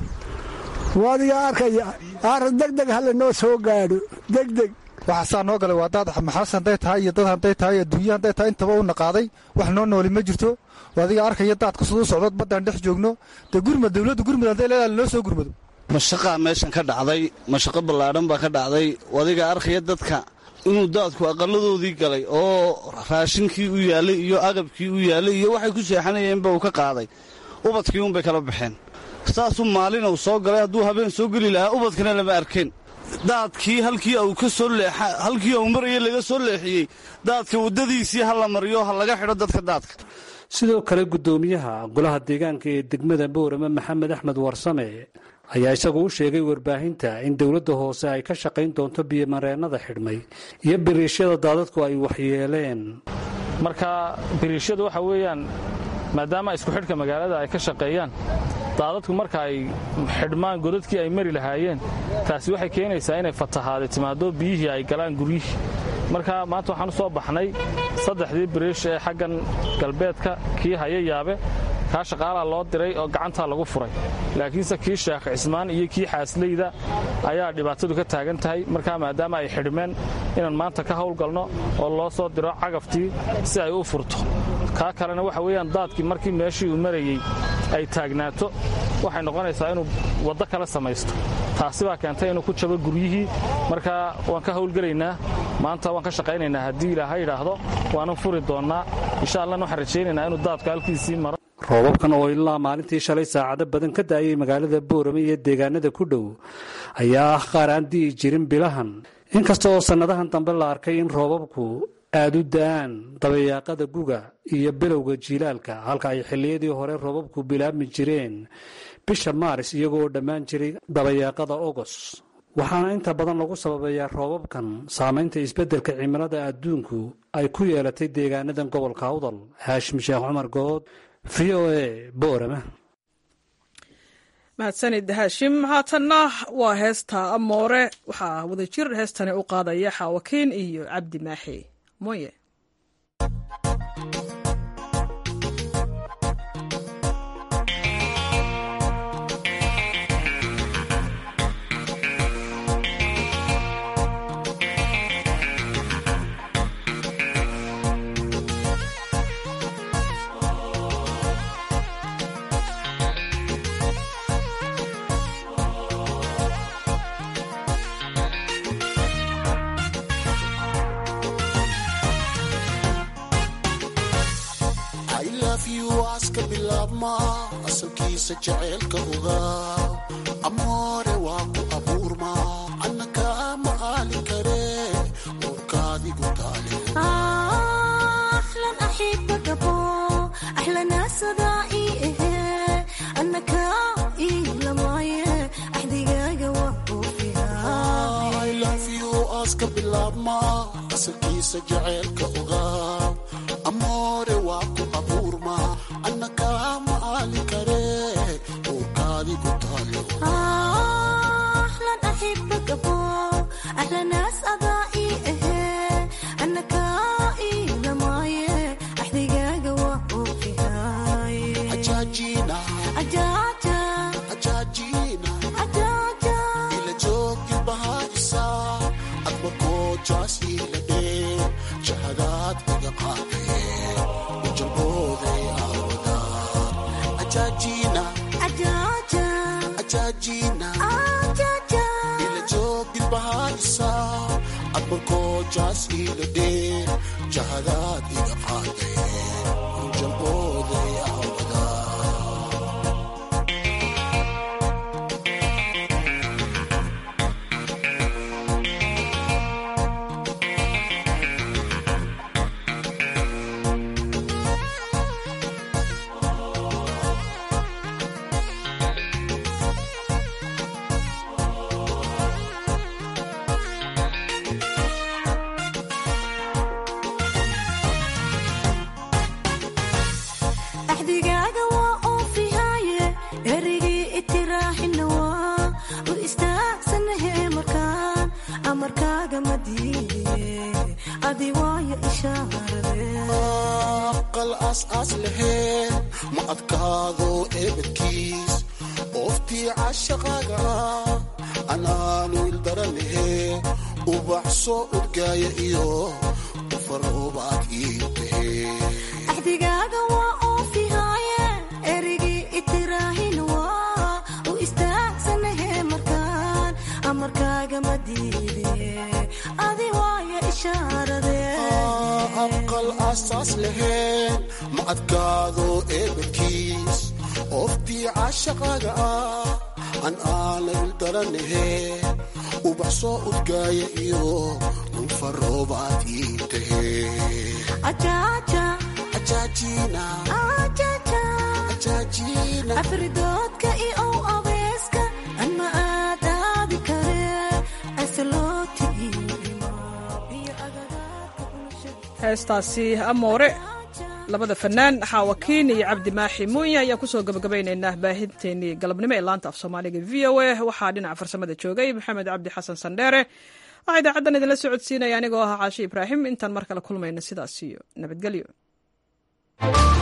waadiga arkaya aara degdeg ha lanoo soo gaadho degdeg waxaasaa noo galay waa daad maxaas hadday tahay iyo dad hadday tahay adduunya hadday tahay intaba u naqaaday wax noo nooli ma jirto adiga arkaya daadka siduu socdo baddaan dhex joogno dee gurmad dawladda gurmud hadday leedahay lanoo soo gurmado mashaqaa meeshan ka dhacday mashaqo ballaadhan baa ka dhacday adiga arkaya dadka inuu daadku aqalladoodii galay oo raashinkii u yaallay iyo agabkii u yaallay iyo waxay ku seexanayeenba uu ka qaaday ubadkii unbay kala baxeen saasuu maalin uu soo galay hadduu habeen soo geli lahaa ubadkana lama arkeen daadkii halkii uu ka soo leexa halkii uu marayay laga soo leexiyey daadka waddadiisii ha la mariyo ha laga xidho dadka daadka sidoo kale guddoomiyaha golaha deegaanka ee degmada boorama maxamed axmed warsame ayaa isagu u sheegay warbaahinta in dowladda hoose ay ka shaqayn doonto biyomareennada xidhmay iyo biriishyada daadadku ay waxyeeleen marka biriishyadu waxa weeyaan maadaama isku xidhka magaalada ay ka shaqeeyaan daadadku marka ay xidhmaan godadkii ay mari lahaayeen taasi waxay keenaysaa inay fatahaada timaado biyihii ay galaan guryihii marka maanta waxaan u soo baxnay saddexdii biriish ee xaggan galbeedka kii haya yaabe kaa shaqaalaa loo diray oo gacantaa lagu furay laakiinse kii sheekh cismaan iyo kii xaasleyda ayaa dhibaatadu ka taagan tahay markaa maadaama ay xidhmeen inaan maanta ka howlgalno oo loo soo diro cagaftii si ay u furto kaa kalena waxa weeyaan daadkii markii meeshii uu marayey ay taagnaato waxay noqonaysaa inuu waddo kale samaysto taasi baa keentay inuu ku jabo guryihii marka waan ka howlgelaynaa maanta waan ka shaqaynaynaa haddii ilaaha yidhaahdo waanan furi doonnaa insha allahna waxaan rajaynaynaa inuu daadku halkiisii maro roobabkan oo ilaa maalintii shalay saacado badan ka da'ayay magaalada boorame iyo deegaanada ku dhow ayaa ah qaar aan di'i jirin bilahan inkasta oo sannadahan dambe la arkay in roobabku aada u da'aan dabayaaqada guga iyo bilowga jiilaalka halka ay xilliyadii hore roobabku bilaabmi jireen bisha maaris iyagoo dhammaan jiray dabayaaqada ogos waxaana inta badan lagu sababeeyaa roobabkan saamaynta isbeddelka cimilada adduunku ay ku yeelatay deegaanadan gobolka awdal haashim sheekh cumar good v o a boorama mahadsanid haashim haatanna waa heesta amoore waxaa wadajir heestani u qaadaya xaawakiin iyo cabdi maaxi moye aska bilaabma asalkiisa jaceylka ogaa amoore waa ku abuurma annaka ma aali kare uurkaadigu taale aska bilaabma asalkiisa jaceylka ogaa amoore waa ku abuurma annaka ma aali kare uurkaadigu taale ila joogi bahaisa adba koojaas ila dhee jahadaad iga qaadee ujalbooday aawada ajaajina ajaajina ila joogi bahaisa adba koojaas ila dhee jahadaad iga qaadee ujalbooday aawada axdigaaga waa oofihaaye erigii itiraaxina waa u istaagsanahe markaan amarkaaga ma diidiye adi waayo ishaarade aqal aas-aas laheen ma adkaado eebadkiis ooftii cashaqaaga anaanu ildaranahe ubax soo udgaaya iyo ufaroobaad ii tahe axdigaaga waa oofihaaye erigii itiraaxina waa u istaagsanahe markaan amarkaaga ma diidiye adi waayo ishaarade aqal asaas laheen ma adkaado eebadkiis ooftii cashaqaaga ah an aana ildaranahe ubax soo udgaaya iyo ufaroobaad ii tahe afridoodka iyo ow abeeska heestaasi amoore labada fanaan xaawakiin iyo cabdi maaxi muunya ayaan kusoo gabagabaynaynaa baahinteenii galabnimo ee laanta af soomaaliga v o a waxaa dhinaca farsamada joogay maxamed cabdi xasan sandheere waxaa idaacaddan idinla socodsiinaya anigoo ahaa caashi ibraahim intaan mar kale kulmayna sidaas iyo nabadgelyo